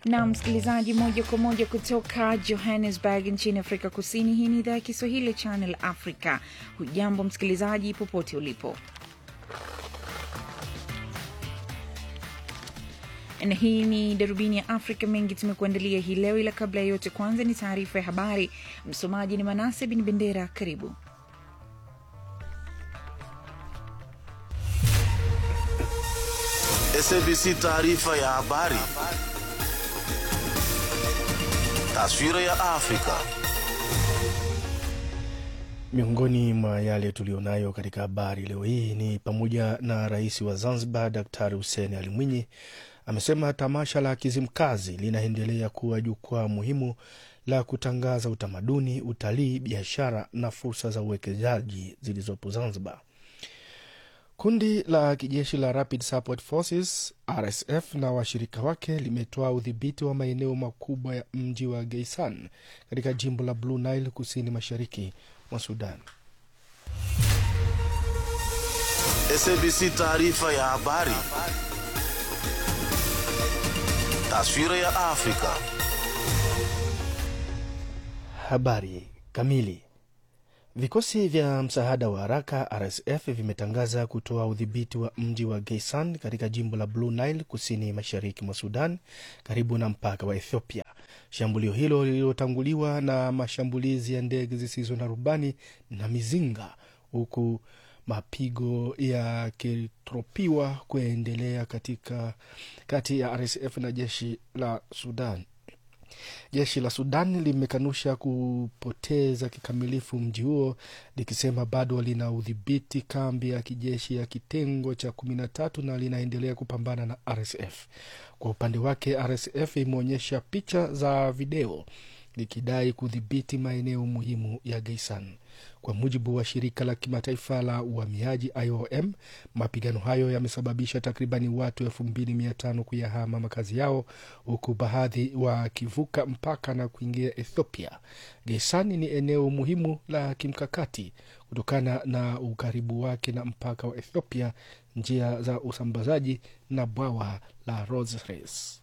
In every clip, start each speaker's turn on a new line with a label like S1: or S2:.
S1: na msikilizaji, moja kwa moja kutoka Johannesburg nchini Afrika Kusini. Hii ni idhaa ya Kiswahili ya Channel Africa. Hujambo msikilizaji, popote ulipo, na hii ni darubini ya Afrika. Mengi tumekuandalia hii leo, ila kabla ya yote, kwanza ni taarifa ya habari. Msomaji ni Manase Bin Bendera. Karibu.
S2: SABC taarifa ya habari. Taswira ya Afrika.
S3: Miongoni mwa yale tulionayo katika habari leo hii ni pamoja na rais wa Zanzibar Daktari Hussein Ali Mwinyi amesema tamasha la Kizimkazi linaendelea kuwa jukwaa muhimu la kutangaza utamaduni, utalii, biashara na fursa za uwekezaji zilizopo Zanzibar. Kundi la kijeshi la Rapid Support Forces RSF na washirika wake limetoa udhibiti wa maeneo makubwa ya mji wa Geisan katika jimbo la Blue Nile kusini mashariki mwa Sudan.
S2: SABC taarifa ya habari. Taswira ya Afrika.
S3: Habari kamili. Vikosi vya msaada wa haraka RSF vimetangaza kutoa udhibiti wa mji wa Geisan katika jimbo la Blue Nile kusini mashariki mwa Sudan, karibu na mpaka wa Ethiopia. Shambulio hilo lililotanguliwa na mashambulizi ya ndege zisizo na rubani na mizinga, huku mapigo yakitropiwa kuendelea katika kati ya RSF na jeshi la Sudan. Jeshi la Sudan limekanusha kupoteza kikamilifu mji huo likisema bado lina udhibiti kambi ya kijeshi ya kitengo cha kumi na tatu na linaendelea kupambana na RSF. Kwa upande wake, RSF imeonyesha picha za video likidai kudhibiti maeneo muhimu ya Geisan. Kwa mujibu wa shirika la kimataifa la uhamiaji IOM, mapigano hayo yamesababisha takribani watu elfu mbili mia tano kuyahama makazi yao huku baadhi wakivuka mpaka na kuingia Ethiopia. Geisani ni eneo muhimu la kimkakati kutokana na ukaribu wake na mpaka wa Ethiopia, njia za usambazaji na bwawa la Rosales.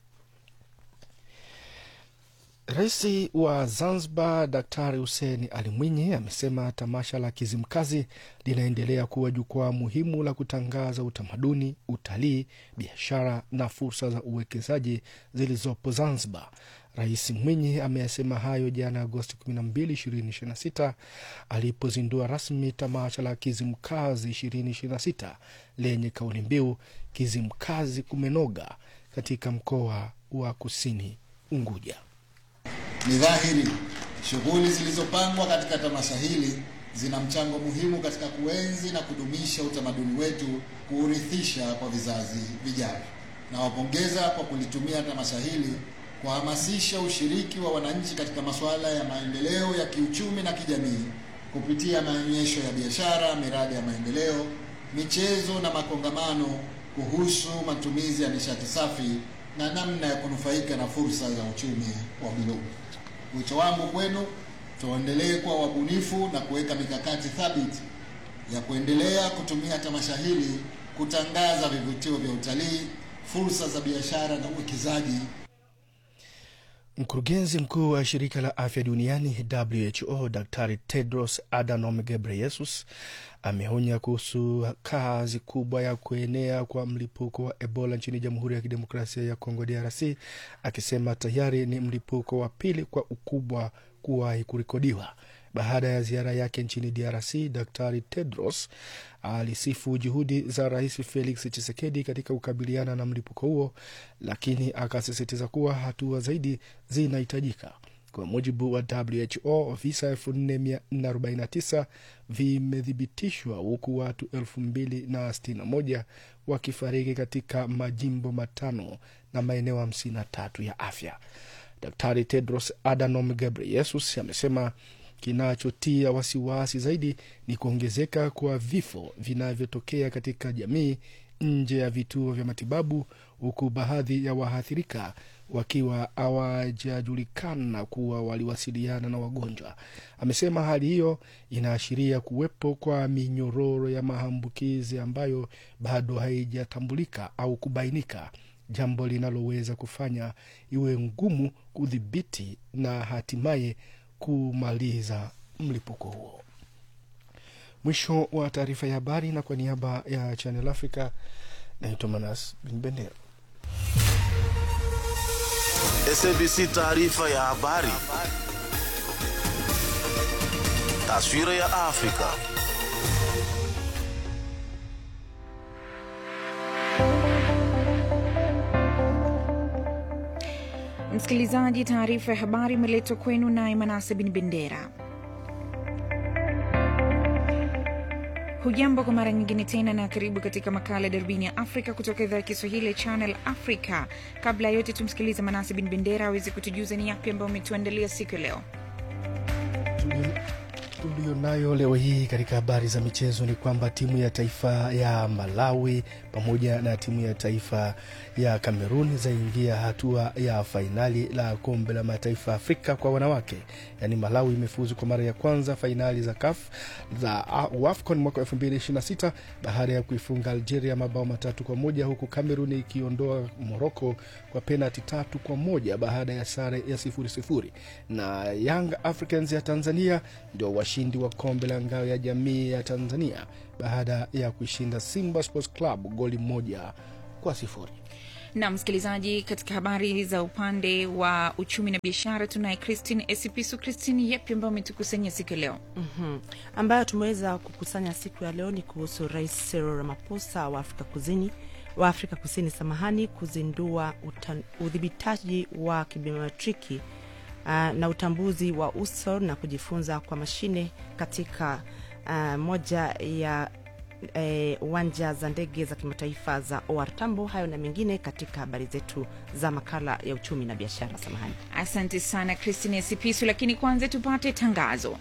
S3: Rais wa Zanzibar Daktari Hussein Ali Mwinyi amesema tamasha la Kizimkazi linaendelea kuwa jukwaa muhimu la kutangaza utamaduni, utalii, biashara na fursa za uwekezaji zilizopo Zanzibar. Rais Mwinyi ameyasema hayo jana Agosti 12, 2026 alipozindua rasmi tamasha la Kizimkazi 2026 lenye kauli mbiu Kizimkazi kumenoga katika mkoa wa Kusini Unguja.
S4: Ni dhahiri shughuli zilizopangwa katika tamasha hili zina mchango muhimu katika kuenzi na kudumisha utamaduni wetu, kuurithisha kwa vizazi vijavyo. Nawapongeza kwa kulitumia tamasha hili kuhamasisha ushiriki wa wananchi katika masuala ya maendeleo ya kiuchumi na kijamii kupitia maonyesho ya biashara, miradi ya maendeleo, michezo na makongamano kuhusu matumizi ya nishati safi na namna ya kunufaika na fursa za uchumi wa buluu. Wito wangu kwenu, tuendelee kuwa wabunifu na kuweka mikakati thabiti ya kuendelea kutumia tamasha hili kutangaza vivutio vya utalii, fursa za biashara na uwekezaji.
S3: Mkurugenzi mkuu wa shirika la afya duniani WHO Daktari Tedros Adhanom Ghebreyesus ameonya kuhusu kazi kubwa ya kuenea kwa mlipuko wa Ebola nchini Jamhuri ya Kidemokrasia ya Kongo DRC, akisema tayari ni mlipuko wa pili kwa ukubwa kuwahi kurekodiwa. Baada ya ziara yake nchini DRC, Daktari Tedros alisifu juhudi za Rais Felix Tshisekedi katika kukabiliana na mlipuko huo, lakini akasisitiza kuwa hatua zaidi zinahitajika. Kwa mujibu wa WHO, visa 4449 vimethibitishwa huku watu 2061 wakifariki katika majimbo matano na maeneo 53 ya afya. Daktari Tedros Adhanom Ghebreyesus amesema kinachotia wasiwasi zaidi ni kuongezeka kwa vifo vinavyotokea katika jamii nje ya vituo vya matibabu, huku baadhi ya waathirika wakiwa hawajajulikana kuwa waliwasiliana na wagonjwa. Amesema hali hiyo inaashiria kuwepo kwa minyororo ya maambukizi ambayo bado haijatambulika au kubainika jambo linaloweza kufanya iwe ngumu kudhibiti na hatimaye kumaliza mlipuko huo. Mwisho wa taarifa ya habari, na kwa niaba ya Channel Africa naitwa Manas Bin Bendera.
S2: SABC taarifa ya habari. Taswira ya Afrika.
S1: Msikilizaji, taarifa ya habari imeletwa kwenu naye Manase Bin Bendera. Hujambo kwa mara nyingine tena na karibu katika makala ya darubini ya Afrika kutoka idhaa ya Kiswahili ya Channel Africa. Kabla ya yote, tumsikilize Manase Bin Bendera aweze kutujuza ni yapi ambayo umetuandalia siku ya leo.
S3: Tulionayo leo hii katika habari za michezo ni kwamba timu ya taifa ya Malawi pamoja na timu ya taifa ya Kamerun zaingia hatua ya fainali la kombe la mataifa ya Afrika kwa wanawake. Yaani Malawi imefuzu kwa mara ya kwanza fainali za CAF za AFCON mwaka 2026 baada ya kuifunga Algeria mabao matatu kwa moja huku Kamerun ikiondoa Morocco kwa penalti tatu kwa moja baada ya sare ya sifuri sifuri. Na Young Africans ya Tanzania ndio washindi wa kombe la ngao ya jamii ya Tanzania baada ya kuishinda Simba Sports Club goli moja kwa sifuri.
S1: na msikilizaji, katika habari za upande wa uchumi na biashara tunaye Christine Esipisu. Christine, yapi ambayo umetukusanyia siku ya leo?
S5: Mhm. ambayo tumeweza kukusanya siku ya leo ni kuhusu Rais Cyril Ramaphosa wa Afrika Kusini wa Afrika Kusini samahani, kuzindua uta- udhibitaji wa kibiometriki uh, na utambuzi wa uso na kujifunza kwa mashine katika uh, moja ya eh, uwanja za ndege za kimataifa za OR Tambo. Hayo na mengine katika habari zetu za makala ya uchumi na biashara. Samahani.
S1: Asante sana Christine Esipisu, lakini kwanza tupate tangazo.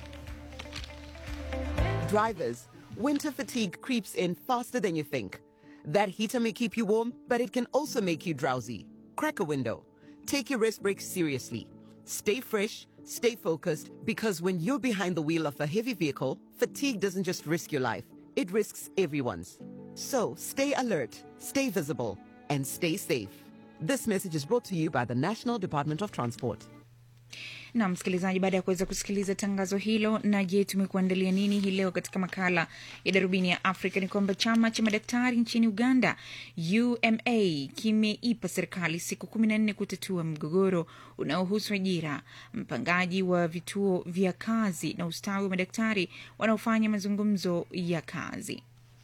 S6: Drivers, winter fatigue creeps in faster than you think. That heater may keep you warm, but it can also make you drowsy. Crack a window. Take your rest breaks seriously. Stay fresh, stay focused, because when you're behind the wheel of a heavy vehicle, fatigue doesn't just risk your life, it risks everyone's. So stay alert, stay visible, and stay safe. This message is brought to you by the National Department of Transport.
S1: na msikilizaji, baada ya kuweza kusikiliza tangazo hilo, na je, tumekuandalia nini hii leo katika makala ya darubini ya Afrika? Ni kwamba chama cha madaktari nchini Uganda, UMA, kimeipa serikali siku kumi na nne kutatua mgogoro unaohusu ajira, mpangaji wa vituo vya kazi na ustawi wa madaktari wanaofanya mazungumzo ya kazi.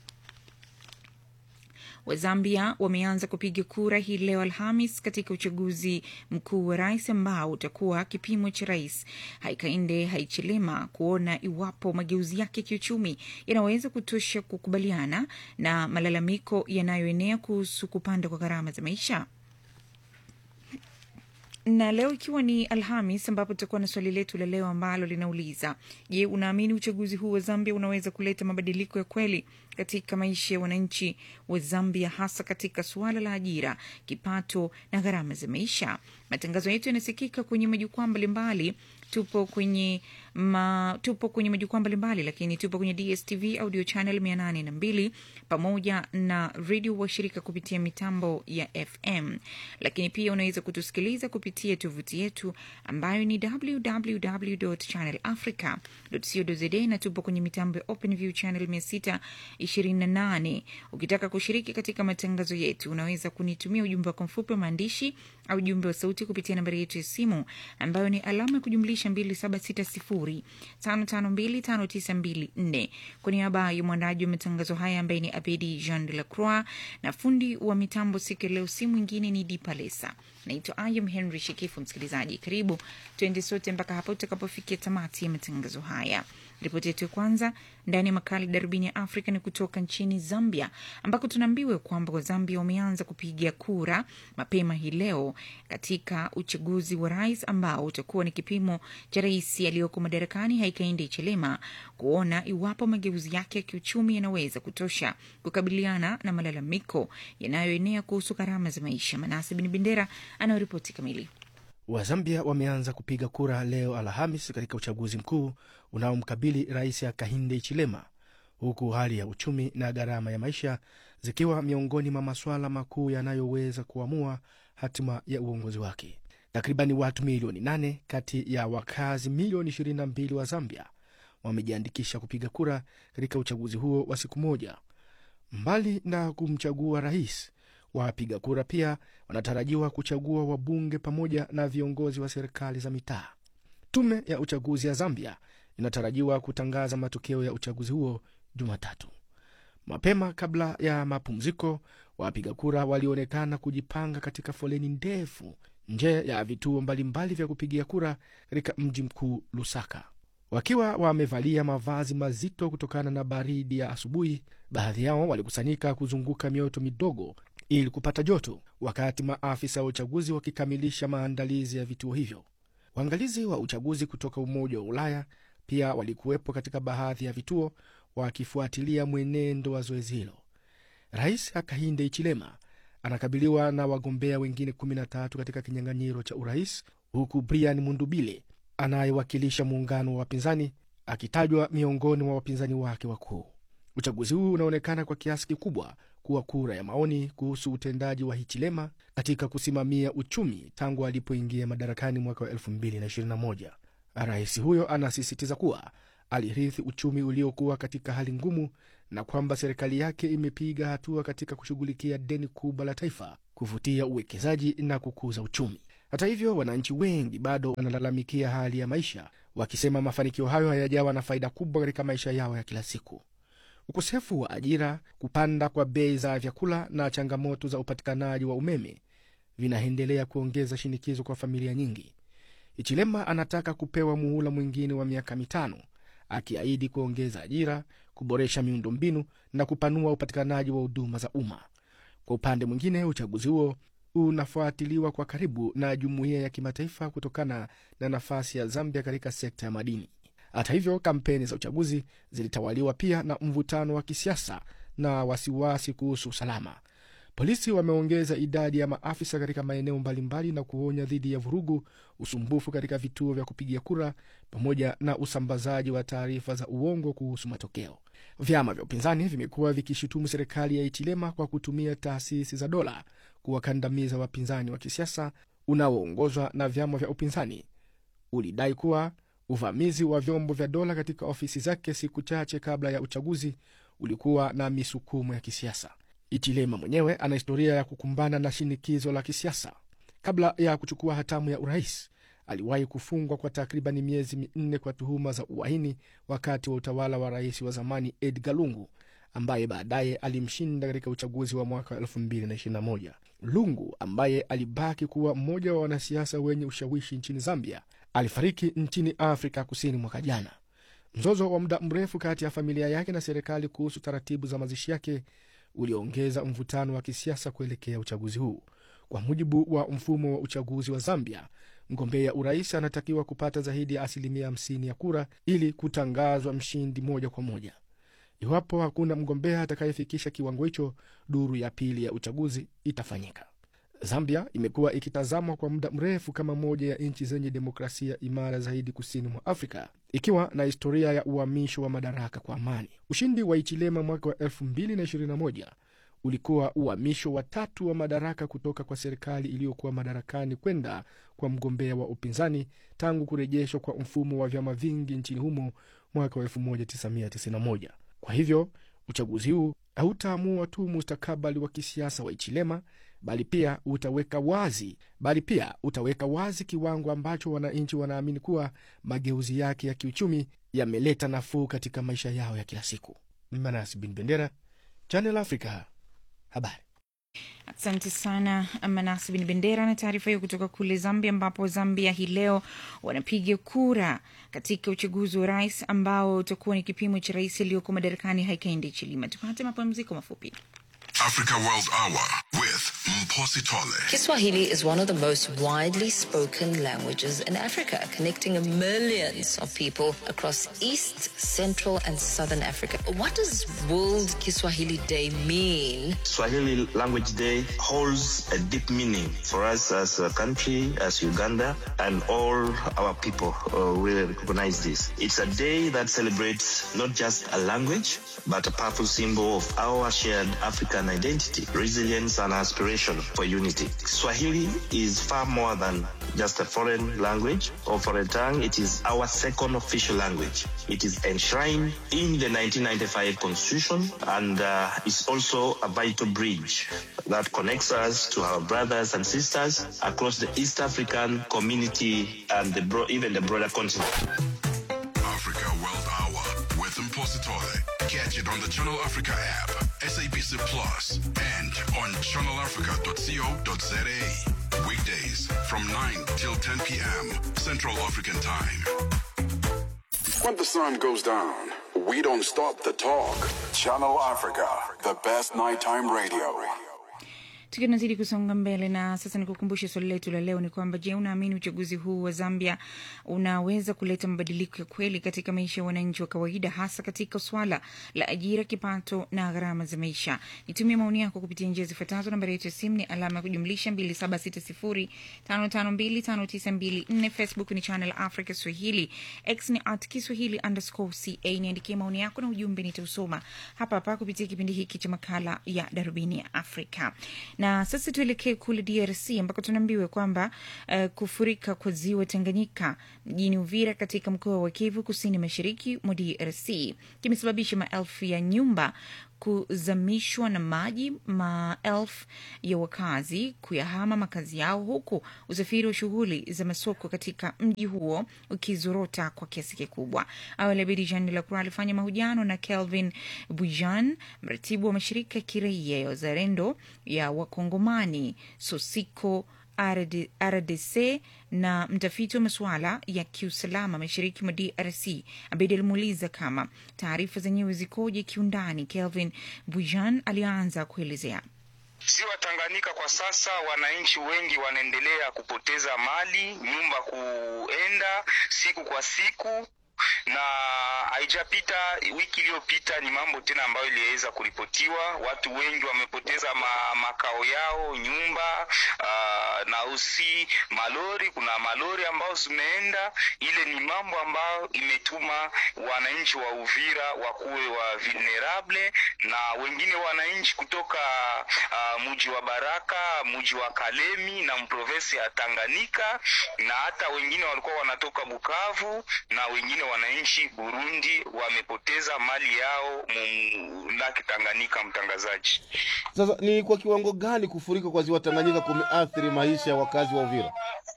S1: Wazambia wameanza kupiga kura hii leo Alhamis katika uchaguzi mkuu wa rais ambao utakuwa kipimo cha rais Haikainde Haichilema kuona iwapo mageuzi yake ya kiuchumi yanaweza kutosha kukubaliana na malalamiko yanayoenea kuhusu kupanda kwa gharama za maisha na leo ikiwa ni Alhamis ambapo tutakuwa na swali letu la leo ambalo linauliza: Je, unaamini uchaguzi huu wa Zambia unaweza kuleta mabadiliko ya kweli katika maisha ya wananchi wa Zambia, hasa katika suala la ajira, kipato na gharama za maisha? Matangazo yetu yanasikika kwenye majukwaa mbalimbali. Tupo kwenye ma, tupo kwenye majukwaa mbalimbali, lakini tupo kwenye DSTV audio channel mia nane na mbili pamoja na redio washirika kupitia mitambo ya FM, lakini pia unaweza kutusikiliza kupitia tovuti yetu ambayo ni www.channelafrica.co.za na tupo kwenye mitambo ya OpenView channel 628. Ukitaka kushiriki katika matangazo yetu, unaweza kunitumia ujumbe wako mfupi wa maandishi au ujumbe wa sauti kupitia nambari yetu ya simu ambayo ni alama ya kujumlisha 2760552594. Kwa niaba ya mwandaji wa matangazo haya ambaye ni Abedi Jean de la Croix na fundi wa mitambo siku ya leo, si mwingine ni Dipalesa. Naitwa Ayam Henry Shekifu. Msikilizaji, karibu tuende sote mpaka hapo tutakapofikia tamati ya matangazo haya. Ripoti yetu ya kwanza ndani ya makala darubini ya Afrika ni kutoka nchini Zambia, ambako tunaambiwa kwamba Wazambia wameanza kupiga kura mapema hii leo katika uchaguzi wa rais ambao utakuwa ni kipimo cha rais aliyoko madarakani Hakainde Hichilema kuona iwapo mageuzi yake ya kiuchumi yanaweza kutosha kukabiliana na malalamiko yanayoenea kuhusu gharama za maisha. Manase Bin Bendera anayoripoti kamili.
S3: Wazambia wameanza kupiga kura leo Alhamis katika uchaguzi mkuu unaomkabili rais Hakainde Hichilema, huku hali ya uchumi na gharama ya maisha zikiwa miongoni mwa masuala makuu yanayoweza kuamua hatima ya uongozi wake. Takribani watu milioni nane kati ya wakazi milioni 22 wa Zambia wamejiandikisha kupiga kura katika uchaguzi huo wa siku moja. Mbali na kumchagua rais, wapiga kura pia wanatarajiwa kuchagua wabunge pamoja na viongozi wa serikali za mitaa. Tume ya uchaguzi ya Zambia inatarajiwa kutangaza matokeo ya uchaguzi huo Jumatatu. Mapema kabla ya mapumziko, wapiga kura walionekana kujipanga katika foleni ndefu nje ya vituo mbalimbali vya kupigia kura katika mji mkuu Lusaka, wakiwa wamevalia mavazi mazito kutokana na baridi ya asubuhi. Baadhi yao walikusanyika kuzunguka mioto midogo ili kupata joto, wakati maafisa wa uchaguzi wakikamilisha maandalizi ya vituo hivyo. Waangalizi wa uchaguzi kutoka Umoja wa Ulaya pia walikuwepo katika baadhi ya vituo wakifuatilia mwenendo wa zoezi hilo. Rais Hakainde Hichilema anakabiliwa na wagombea wengine 13 katika kinyang'anyiro cha urais, huku Brian Mundubile anayewakilisha muungano wa wapinzani akitajwa miongoni mwa wapinzani wake wakuu. Uchaguzi huu unaonekana kwa kiasi kikubwa kuwa kura ya maoni kuhusu utendaji wa Hichilema katika kusimamia uchumi tangu alipoingia madarakani mwaka wa 2021. Rais huyo anasisitiza kuwa alirithi uchumi uliokuwa katika hali ngumu na kwamba serikali yake imepiga hatua katika kushughulikia deni kubwa la taifa, kuvutia uwekezaji na kukuza uchumi. Hata hivyo, wananchi wengi bado wanalalamikia hali ya maisha, wakisema mafanikio hayo hayajawa na faida kubwa katika maisha yao ya kila siku. Ukosefu wa ajira, kupanda kwa bei za vyakula na changamoto za upatikanaji wa umeme vinaendelea kuongeza shinikizo kwa familia nyingi. Ichilema anataka kupewa muhula mwingine wa miaka mitano, akiahidi kuongeza ajira, kuboresha miundombinu na kupanua upatikanaji wa huduma za umma. Kwa upande mwingine, uchaguzi huo unafuatiliwa kwa karibu na jumuiya ya kimataifa kutokana na nafasi ya Zambia katika sekta ya madini. Hata hivyo, kampeni za uchaguzi zilitawaliwa pia na mvutano wa kisiasa na wasiwasi kuhusu usalama. Polisi wameongeza idadi ya maafisa katika maeneo mbalimbali na kuonya dhidi ya vurugu, usumbufu katika vituo vya kupigia kura, pamoja na usambazaji wa taarifa za uongo kuhusu matokeo. Vyama vya upinzani vimekuwa vikishutumu serikali ya Ichilema kwa kutumia taasisi za dola kuwakandamiza wapinzani wa kisiasa unaoongozwa na vyama vya upinzani. Ulidai kuwa uvamizi wa vyombo vya dola katika ofisi zake siku chache kabla ya uchaguzi ulikuwa na misukumo ya kisiasa. Ichilema mwenyewe ana historia ya kukumbana na shinikizo la kisiasa. Kabla ya kuchukua hatamu ya urais, aliwahi kufungwa kwa takriban miezi minne kwa tuhuma za uhaini wakati wa utawala wa rais wa zamani Edgar Lungu ambaye baadaye alimshinda katika uchaguzi wa mwaka 2021. Lungu ambaye alibaki kuwa mmoja wa wanasiasa wenye ushawishi nchini Zambia alifariki nchini Afrika Kusini mwaka jana. Mzozo wa muda mrefu kati ya familia yake na serikali kuhusu taratibu za mazishi yake uliongeza mvutano wa kisiasa kuelekea uchaguzi huu. Kwa mujibu wa mfumo wa uchaguzi wa Zambia, mgombea urais anatakiwa kupata zaidi ya asilimia 50 ya kura ili kutangazwa mshindi moja kwa moja. Iwapo hakuna mgombea atakayefikisha kiwango hicho, duru ya pili ya uchaguzi itafanyika. Zambia imekuwa ikitazamwa kwa muda mrefu kama moja ya nchi zenye demokrasia imara zaidi kusini mwa Afrika, ikiwa na historia ya uhamisho wa madaraka kwa amani. Ushindi wa Ichilema mwaka wa 2021 ulikuwa uhamisho wa tatu wa madaraka kutoka kwa serikali iliyokuwa madarakani kwenda kwa mgombea wa upinzani tangu kurejeshwa kwa mfumo wa vyama vingi nchini humo mwaka wa 1991. Kwa hivyo uchaguzi huu hautaamua tu mustakabali wa kisiasa wa Ichilema bali pia utaweka wazi bali pia utaweka wazi kiwango ambacho wananchi wanaamini kuwa mageuzi yake ya kiuchumi yameleta nafuu katika maisha yao ya kila siku. Manas bin Bendera, Channel Africa, habari.
S1: Asante sana Manasi bin Bendera na taarifa hiyo kutoka kule Zambia, ambapo Zambia hii leo wanapiga kura katika uchaguzi wa rais ambao utakuwa ni kipimo cha rais aliyoko madarakani Hakainde Hichilema. Tupate mapumziko mafupi.
S7: Africa World Hour with Mpositole.
S8: Kiswahili is one of the most widely spoken languages in Africa, connecting millions of people across East, Central, and Southern Africa. What does World Kiswahili Day mean?
S9: Swahili Language Day holds a deep meaning for us as a country, as Uganda, and all our people uh, really recognize this. It's a day that celebrates not just a language, but a powerful symbol of our shared African identity, resilience, and aspiration for unity. Swahili is far more than just a foreign language or foreign tongue. It is our second official language. It is enshrined in the 1995 Constitution and uh, is also a vital bridge that connects us to our brothers and sisters across the East African community and the bro- even the broader continent.
S7: Africa World Hour with Mpositole. Catch it on the Channel Africa app, SABC Plus, and on channelafrica.co.za. Weekdays from 9 till 10 p.m. Central African Time. When the sun goes down, we don't stop the talk. Channel Africa, the best nighttime radio.
S1: tukiwa tunazidi kusonga mbele na sasa nikukumbushe swali letu la leo ni kwamba je unaamini uchaguzi huu wa zambia unaweza kuleta mabadiliko ya kweli katika maisha ya wananchi wa kawaida hasa katika swala la ajira kipato na gharama za maisha nitumie maoni yako kupitia njia zifuatazo nambari yetu ya simu ni alama ya kujumlisha 2760552594 facebook ni channel africa swahili x ni at kiswahili underscore ca niandikie maoni yako na ujumbe nitausoma hapa hapa kupitia kipindi hiki cha makala ya darubini ya afrika na sasa tuelekee kule drc ambako tunaambiwa kwamba uh, kufurika kwa ziwa tanganyika mjini uvira katika mkoa wa kivu kusini mashariki mwa drc kimesababisha maelfu ya nyumba kuzamishwa na maji maelfu ya wakazi kuyahama makazi yao huku usafiri wa shughuli za masoko katika mji huo ukizorota kwa kiasi kikubwa awali abidi jean lacroix alifanya mahojiano na kelvin bujan mratibu wa mashirika ya kiraia ya wazalendo ya wakongomani sosiko RD, rdc na mtafiti wa masuala ya kiusalama mashariki mwa drc abedi alimuuliza kama taarifa zenyewe zikoje kiundani kelvin bujan alianza kuelezea
S10: Ziwa Tanganyika kwa sasa, wananchi wengi wanaendelea kupoteza mali, nyumba kuenda siku kwa siku na haijapita wiki iliyopita, ni mambo tena ambayo iliweza kuripotiwa. Watu wengi wamepoteza ma, makao yao, nyumba uh, na usi malori. Kuna malori ambao zimeenda. Ile ni mambo ambayo imetuma wananchi wa Uvira wakuwe wa vulnerable, na wengine wananchi kutoka uh, mji wa Baraka, mji wa Kalemi na mprovensi ya Tanganyika, na hata wengine walikuwa wanatoka Bukavu na wengine wananchi Burundi wamepoteza mali yao mu laki Tanganyika. Mtangazaji,
S11: Sasa ni kwa kiwango gani kufurika kwa ziwa Tanganyika kumeathiri maisha ya wakazi wa Uvira?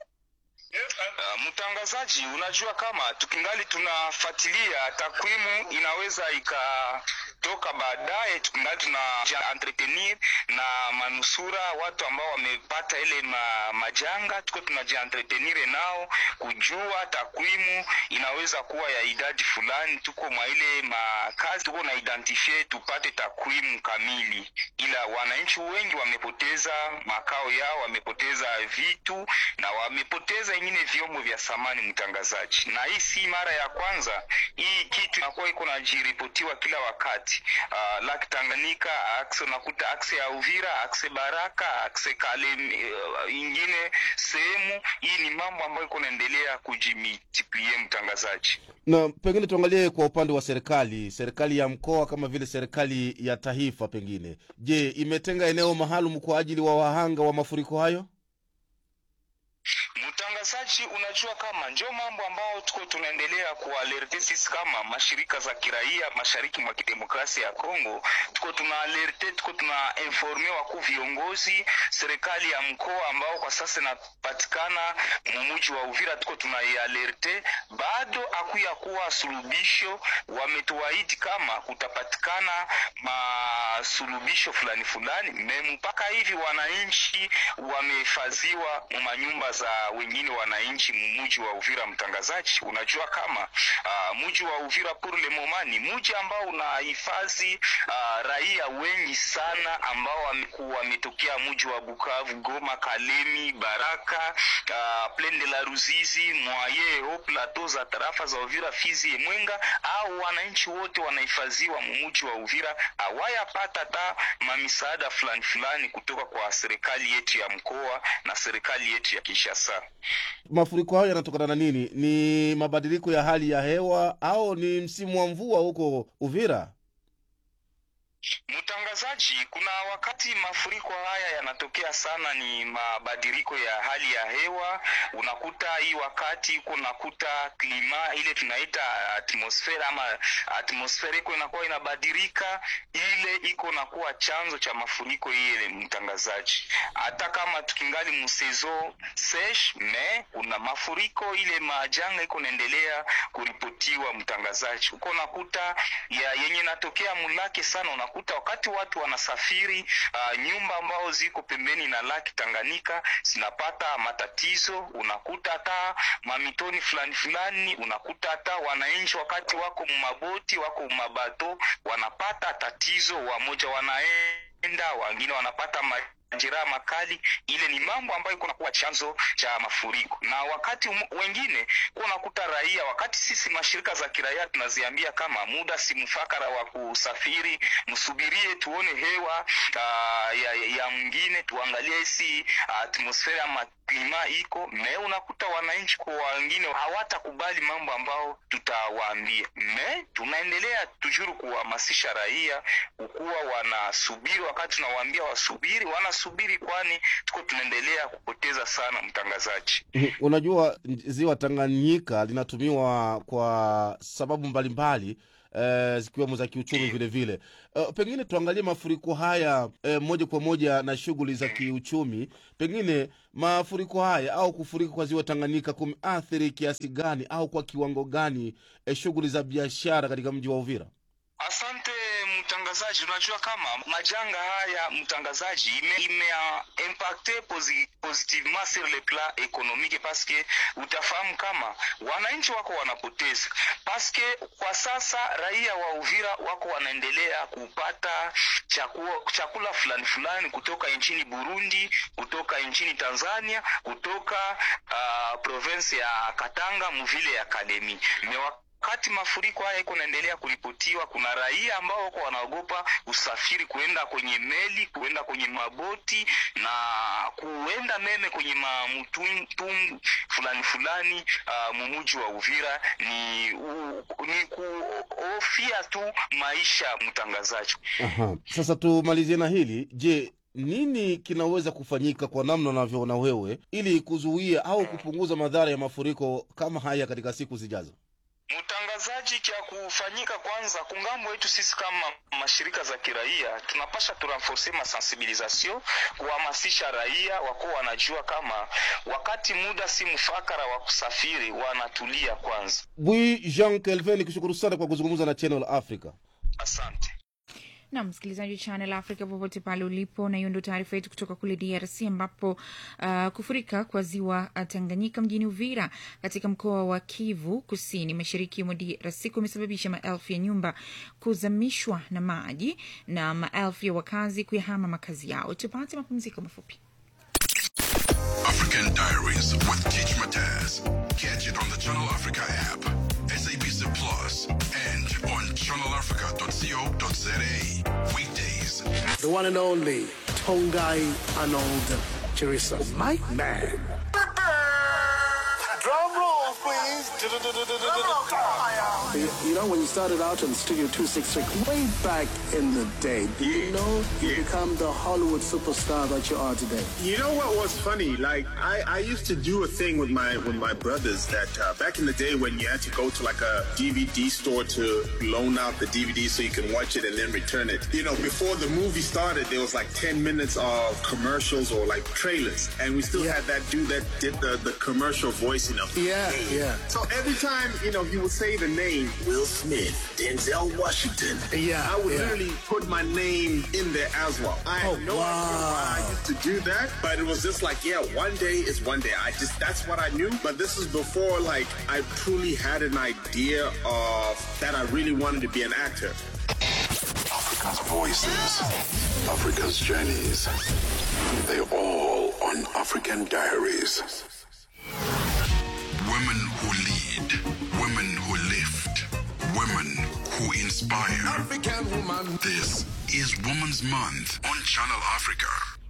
S10: Uh, mtangazaji, unajua kama tukingali tunafuatilia takwimu inaweza ikatoka baadaye, tukingali tuna entretenir na manusura watu ambao wamepata ile ma, majanga, tuko tunajientretenir nao kujua takwimu inaweza kuwa ya idadi fulani, tuko mwa ile makazi tuko na identify tupate takwimu kamili, ila wananchi wengi wamepoteza makao yao, wamepoteza vitu na wamepoteza ingine vyombo vya samani mtangazaji, na hii si mara ya kwanza. Hii kitu inakuwa iko najiripotiwa kila wakati. Uh, Lake Tanganyika akse, unakuta akse ya Uvira, akse Baraka, akse Kalemi, uh, ingine sehemu hii. Ni mambo ambayo iko naendelea kujimultiplie mtangazaji.
S11: Na pengine tuangalie kwa upande wa serikali, serikali ya mkoa kama vile serikali ya taifa, pengine je, imetenga eneo maalum kwa ajili wa wahanga wa mafuriko hayo?
S10: Mtangazaji, unajua kama njo mambo ambao tuko tunaendelea kualerte sisi kama mashirika za kiraia mashariki mwa kidemokrasia ya Kongo, tuko tuna alerte, tuko tuna informe wakuu viongozi serikali ya mkoa ambao kwa sasa inapatikana mumuji wa Uvira, tuko tunaialerte, bado akuya kuwa sulubisho. Wametuahidi kama kutapatikana masulubisho fulani fulani, me mpaka hivi wananchi wamehifadhiwa mu manyumba za wengine wananchi mmuji wa Uvira. Mtangazaji, unajua kama uh, mji wa Uvira pour le moment ni mji ambao unahifadhi uh, raia wengi sana ambao wamekuwa wametokea mji wa Bukavu, Goma, Kalemi, Baraka, uh, Plaine de la Ruzizi, Mwaye, Haut Plateau za tarafa za Uvira, Fizi, Mwenga, au wananchi wote wanahifadhiwa mumuji wa Uvira, hawayapata hata mamisaada fulani fulani kutoka kwa serikali yetu ya mkoa na serikali yetu ya Kinshasa.
S11: Mafuriko hayo yanatokana na nini? Ni mabadiliko ya hali ya hewa au ni msimu wa mvua huko Uvira?
S10: Mtangazaji, kuna wakati mafuriko haya yanatokea sana, ni mabadiliko ya hali ya hewa. Unakuta hii wakati iko nakuta klima ile tunaita atmosfera ama atmosfera iko inakuwa inabadilika, ile iko nakuwa chanzo cha mafuriko ile. Mtangazaji, hata kama tukingali msezo sesh me kuna mafuriko ile majanga iko naendelea kuripotiwa. Mtangazaji, uko nakuta ya yenye natokea mulake sana unakuta wakati watu wanasafiri uh, nyumba ambao ziko pembeni na laki Tanganyika zinapata matatizo. Unakuta hata mamitoni fulani fulani, unakuta hata wananchi wakati wako mumaboti wako mumabato wanapata tatizo, wamoja wanaenda, wengine wanapata ma majeraha makali. Ile ni mambo ambayo iko nakuwa chanzo cha mafuriko, na wakati um, wengine kuwa nakuta raia, wakati sisi mashirika za kiraia tunaziambia kama muda si mfakara wa kusafiri, msubirie tuone hewa uh, ya, ya mwingine, tuangalie hisi atmosfera ama klima iko me, unakuta wananchi kwa wengine hawatakubali mambo ambao tutawaambia. Me tunaendelea tujuru kuhamasisha raia kukuwa wanasubiri, wakati tunawaambia wasubiri, wanasubiri, kwani tuko tunaendelea kupoteza sana, mtangazaji.
S11: Unajua, ziwa Tanganyika linatumiwa kwa sababu mbalimbali eh, zikiwemo za kiuchumi vile vile. Eh, pengine tuangalie mafuriko haya eh, moja kwa moja na shughuli za kiuchumi. Pengine mafuriko haya au kufurika kwa ziwa Tanganyika kumeathiri kiasi gani au kwa kiwango gani eh, shughuli za biashara katika mji wa Uvira?
S10: Asante mtangazaji, unajua kama majanga haya mtangazaji, ime, ime uh, impacte posi, positivement sur le plan économique parce que utafahamu kama wananchi wako wanapoteza parce que kwa sasa raia wa Uvira wako wanaendelea kupata chakula, chakula fulani fulani kutoka nchini Burundi, kutoka nchini Tanzania, kutoka uh, province ya Katanga mvile ya Kalemi Mewa wakati mafuriko haya iko naendelea kuripotiwa, kuna raia ambao wako wanaogopa usafiri, kuenda kwenye meli, kuenda kwenye maboti na kuenda meme kwenye mamutumbu fulani fulani. Uh, mumuji wa Uvira ni, u, ni kuhofia tu maisha. Mtangazaji,
S11: Aha. Sasa tumalizie na hili. Je, nini kinaweza kufanyika kwa namna unavyoona wewe ili kuzuia au kupunguza madhara ya mafuriko kama haya katika siku zijazo?
S10: Mtangazaji, cha kufanyika kwanza, kungambo wetu sisi kama mashirika za kiraia tunapasha turenforce masensibilisation, kuhamasisha raia wako wanajua kama wakati muda si mfakara wa kusafiri, wanatulia kwanza.
S11: Bwi Jean Kelvin, nikushukuru sana kwa kuzungumza na Channel Africa.
S10: Asante
S1: na msikilizaji wa Channel Africa popote pale ulipo, na hiyo ndio taarifa yetu kutoka kule DRC ambapo uh, kufurika kwa ziwa Tanganyika mjini Uvira katika mkoa wa Kivu Kusini mashariki mwa DRC kumesababisha maelfu ya nyumba kuzamishwa na maji na maelfu ya wakazi kuyahama makazi yao. Tupate mapumziko mafupi.
S7: African Diaries with Teach Mataz. Catch it on the Channel Africa app, SABC Plus, and on channelafrica.co.za. Weekdays.
S12: The one and only Tongai Arnold Chirisa. My man.
S2: Drum roll, please.
S12: You, you know, when you started out in Studio 266, way back in the day, did you know you become the Hollywood superstar that you are today?
S13: You know what was funny? Like I, I used to do a thing with my with my brothers that uh, back in the day when you had to go to like a DVD store to loan out the DVD so you can watch it and then return it. You know, before the movie started, there was like ten minutes of commercials or like trailers, and we still had that dude that did the, the commercial voice. You know, know.
S12: Yeah, yeah.
S13: So every time, you know, he would say the name Will Smith, Denzel Washington.
S12: Yeah,
S13: I would
S12: yeah.
S13: literally put my name in there as well. I had
S12: Oh,
S13: no idea why I used to do that, but it was just like, yeah, one day is one day. I just that's what I knew. But this is before like I truly had an idea of that I really wanted to be an actor.
S7: Africa's voices, Africa's journeys. They all on African Diaries.
S14: Women who lead, women who lift, women who inspire. African woman. This is Women's Month on Channel Africa.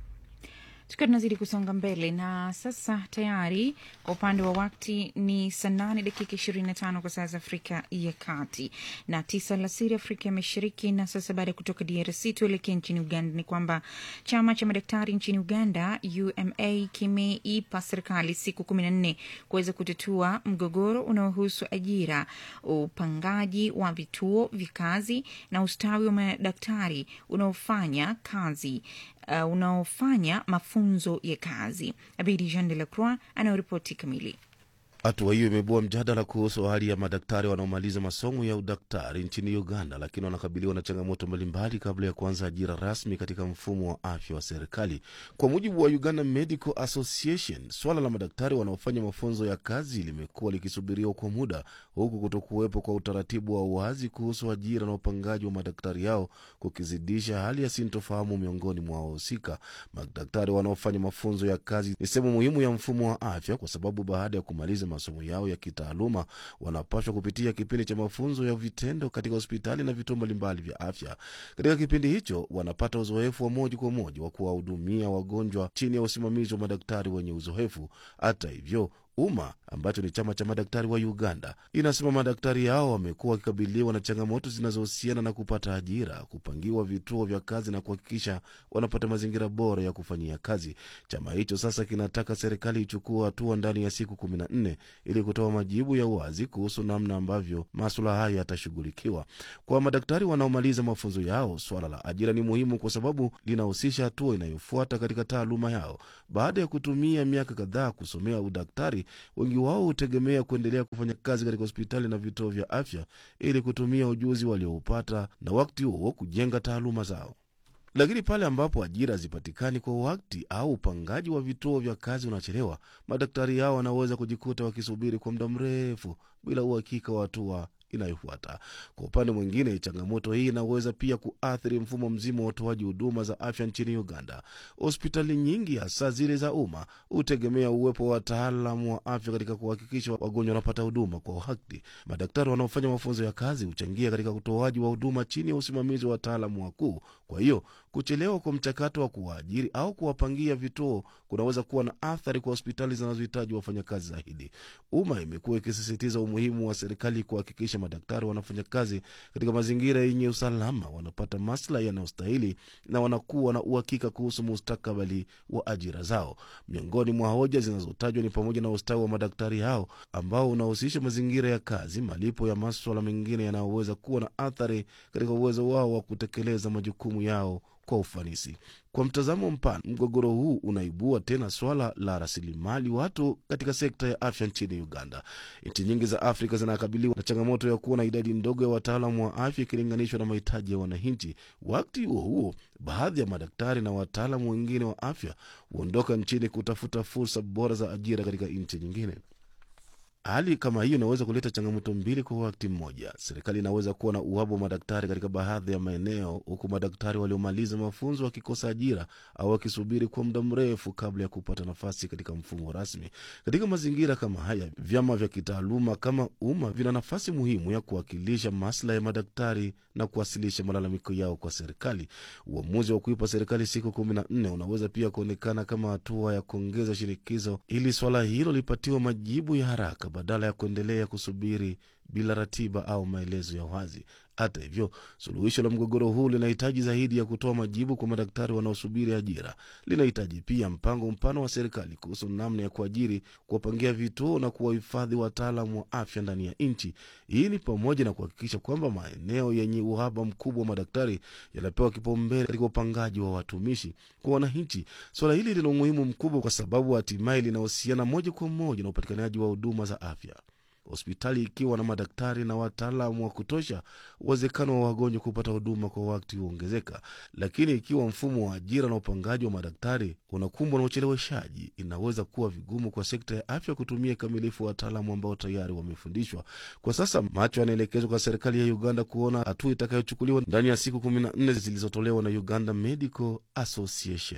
S1: tukiwa tunazidi kusonga mbele na sasa tayari kwa upande wa wakti ni saa nane dakika ishirini na tano kwa saa za afrika ya kati na tisa alasiri afrika ya mashariki na sasa baada ya kutoka drc tuelekee nchini uganda ni kwamba chama cha madaktari nchini uganda uma kimeipa serikali siku kumi na nne kuweza kutatua mgogoro unaohusu ajira upangaji wa vituo vya kazi na ustawi wa madaktari unaofanya kazi uh, unaofanya mafunzo ya kazi abidi jean de la croix anayoripoti kamili
S11: Hatua hiyo imeibua mjadala kuhusu hali ya madaktari wanaomaliza masomo ya udaktari nchini Uganda, lakini wanakabiliwa na changamoto mbalimbali kabla ya kuanza ajira rasmi katika mfumo wa afya wa serikali. Kwa mujibu wa Uganda Medical Association, swala la madaktari wanaofanya mafunzo ya kazi limekuwa likisubiriwa kwa muda, huku kutokuwepo kwa utaratibu wa uwazi kuhusu ajira na upangaji wa madaktari hao kukizidisha hali ya sintofahamu miongoni mwa wahusika. Madaktari wanaofanya mafunzo ya kazi ni sehemu muhimu ya mfumo wa afya, kwa sababu baada ya kumaliza masomo yao ya kitaaluma wanapaswa kupitia kipindi cha mafunzo ya vitendo katika hospitali na vituo mbalimbali vya afya. Katika kipindi hicho wanapata uzoefu wa moja kwa moja wa kuwahudumia wagonjwa chini ya usimamizi wa madaktari wenye uzoefu. Hata hivyo umma ambacho ni chama cha madaktari wa Uganda inasema madaktari hao wamekuwa wakikabiliwa na changamoto zinazohusiana na kupata ajira, kupangiwa vituo vya kazi na kuhakikisha wanapata mazingira bora ya kufanyia kazi. Chama hicho sasa kinataka serikali ichukue hatua ndani ya siku kumi na nne ili kutoa majibu ya wazi kuhusu namna ambavyo maswala haya yatashughulikiwa. Kwa madaktari wanaomaliza mafunzo yao, swala la ajira ni muhimu kwa sababu linahusisha hatua inayofuata katika taaluma yao. Baada ya kutumia miaka kadhaa kusomea udaktari, wengi wao hutegemea kuendelea kufanya kazi katika hospitali na vituo vya afya ili kutumia ujuzi walioupata na wakati huo kujenga taaluma zao. Lakini pale ambapo ajira hazipatikani kwa wakati au upangaji wa vituo vya kazi unachelewa, madaktari hao wanaweza kujikuta wakisubiri kwa muda mrefu bila uhakika wa hatua inayofuata. Kwa upande mwingine, changamoto hii inaweza pia kuathiri mfumo mzima wa utoaji huduma za afya nchini Uganda. Hospitali nyingi, hasa zile za umma, hutegemea uwepo wa wataalamu wa afya katika kuhakikisha wagonjwa wanapata huduma kwa wakati. Madaktari wanaofanya mafunzo ya kazi huchangia katika utoaji wa huduma chini ya usimamizi wa wataalamu wakuu. Kwa hiyo kuchelewa kwa mchakato wa kuwaajiri au kuwapangia vituo kunaweza kuwa na athari kwa hospitali zinazohitaji wafanyakazi zaidi. Umma imekuwa ikisisitiza umuhimu wa serikali kuhakikisha madaktari wanafanya kazi katika mazingira yenye usalama, wanapata maslahi yanayostahili na wanakuwa na uhakika kuhusu mustakabali wa ajira zao. Miongoni mwa hoja zinazotajwa ni pamoja na ustawi wa madaktari hao ambao unahusisha mazingira ya kazi, malipo ya maswala mengine yanayoweza kuwa na athari katika uwezo wao wa kutekeleza majukumu yao kwa ufanisi. Kwa mtazamo mpana, mgogoro huu unaibua tena swala la rasilimali watu katika sekta ya afya nchini Uganda. Nchi nyingi za Afrika zinakabiliwa na changamoto ya kuwa na idadi ndogo ya wataalamu wa afya ikilinganishwa na mahitaji ya wananchi. Wakati huo huo, baadhi ya madaktari na wataalamu wengine wa afya huondoka nchini kutafuta fursa bora za ajira katika nchi nyingine. Hali kama hiyo inaweza kuleta changamoto mbili kwa wakati mmoja. Serikali inaweza kuwa na uhaba wa madaktari katika baadhi ya maeneo, huku madaktari waliomaliza mafunzo wakikosa ajira au wakisubiri kwa muda mrefu kabla ya kupata nafasi katika mfumo rasmi. Katika mazingira kama haya, vyama vya kitaaluma kama umma vina nafasi muhimu ya kuwakilisha maslahi ya madaktari na kuwasilisha malalamiko yao kwa serikali. Uamuzi wa kuipa serikali siku kumi na nne unaweza pia kuonekana kama hatua ya kuongeza shinikizo ili swala hilo lipatiwa majibu ya haraka badala ya kuendelea kusubiri bila ratiba au maelezo ya wazi. Hata hivyo, suluhisho la mgogoro huu linahitaji zaidi ya kutoa majibu kwa madaktari wanaosubiri ajira. Linahitaji pia mpango mpana wa serikali kuhusu namna ya kuajiri, kuwapangia vituo na kuwahifadhi wataalam wa afya ndani ya nchi. Hii ni pamoja na kuhakikisha kwamba maeneo yenye uhaba mkubwa wa madaktari yanapewa kipaumbele katika upangaji wa watumishi kwa wananchi. Suala hili lina umuhimu mkubwa kwa sababu hatimaye linahusiana moja kwa moja na upatikanaji wa huduma za afya. Hospitali ikiwa na madaktari na wataalamu wa kutosha, uwezekano wa wagonjwa kupata huduma kwa wakati huongezeka. Lakini ikiwa mfumo wa ajira na upangaji wa madaktari unakumbwa na ucheleweshaji, inaweza kuwa vigumu kwa sekta ya afya kutumia kikamilifu wataalamu ambao tayari wamefundishwa. Kwa sasa macho yanaelekezwa kwa serikali ya Uganda kuona hatua itakayochukuliwa ndani ya siku kumi na nne zilizotolewa na Uganda Medical Association.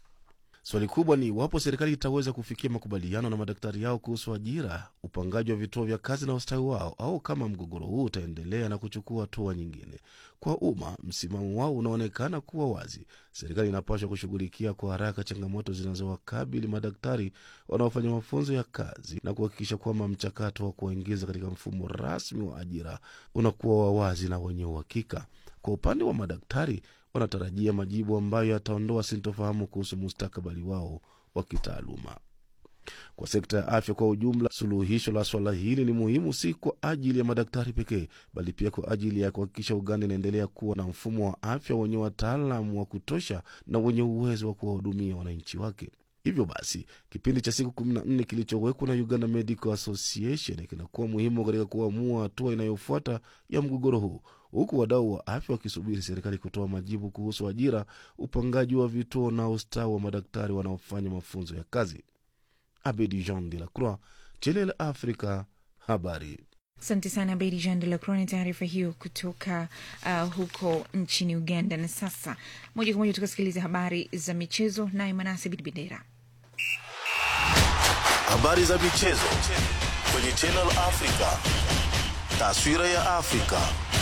S11: Swali kubwa ni iwapo serikali itaweza kufikia makubaliano na madaktari yao kuhusu ajira, upangaji wa vituo vya kazi na ustawi wao, au kama mgogoro huu utaendelea na kuchukua hatua nyingine. Kwa umma, msimamo wao unaonekana kuwa wazi. Serikali inapaswa kushughulikia kwa haraka changamoto zinazowakabili madaktari wanaofanya mafunzo ya kazi na kuhakikisha kwamba mchakato wa kuwaingiza katika mfumo rasmi wa ajira unakuwa wa wazi na wenye uhakika. Kwa upande wa madaktari wanatarajia majibu ambayo yataondoa sintofahamu kuhusu mustakabali wao wa kitaaluma. Kwa sekta ya afya kwa ujumla, suluhisho la swala hili ni muhimu si kwa ajili ya madaktari pekee, bali pia kwa ajili ya kuhakikisha Uganda inaendelea kuwa na mfumo wa afya wenye wataalamu wa kutosha na wenye uwezo wa kuwahudumia wananchi wake. Hivyo basi kipindi cha siku kumi na nne kilichowekwa na Uganda Medical Association kinakuwa muhimu katika kuamua hatua inayofuata ya mgogoro huu, huku wadau wa afya wakisubiri serikali kutoa majibu kuhusu ajira, upangaji wa vituo na ustawi wa madaktari wanaofanya mafunzo ya kazi. Abedi Jean de la Croix, Channel Africa, habari.
S1: Asante sana Bedi Jean de la Croix na taarifa hiyo kutoka uh, huko nchini Uganda. Na sasa moja kwa moja tukasikiliza habari za michezo, naye Manase Bidibendera.
S2: Habari za michezo kwenye Channel Africa. Taswira ya Afrika.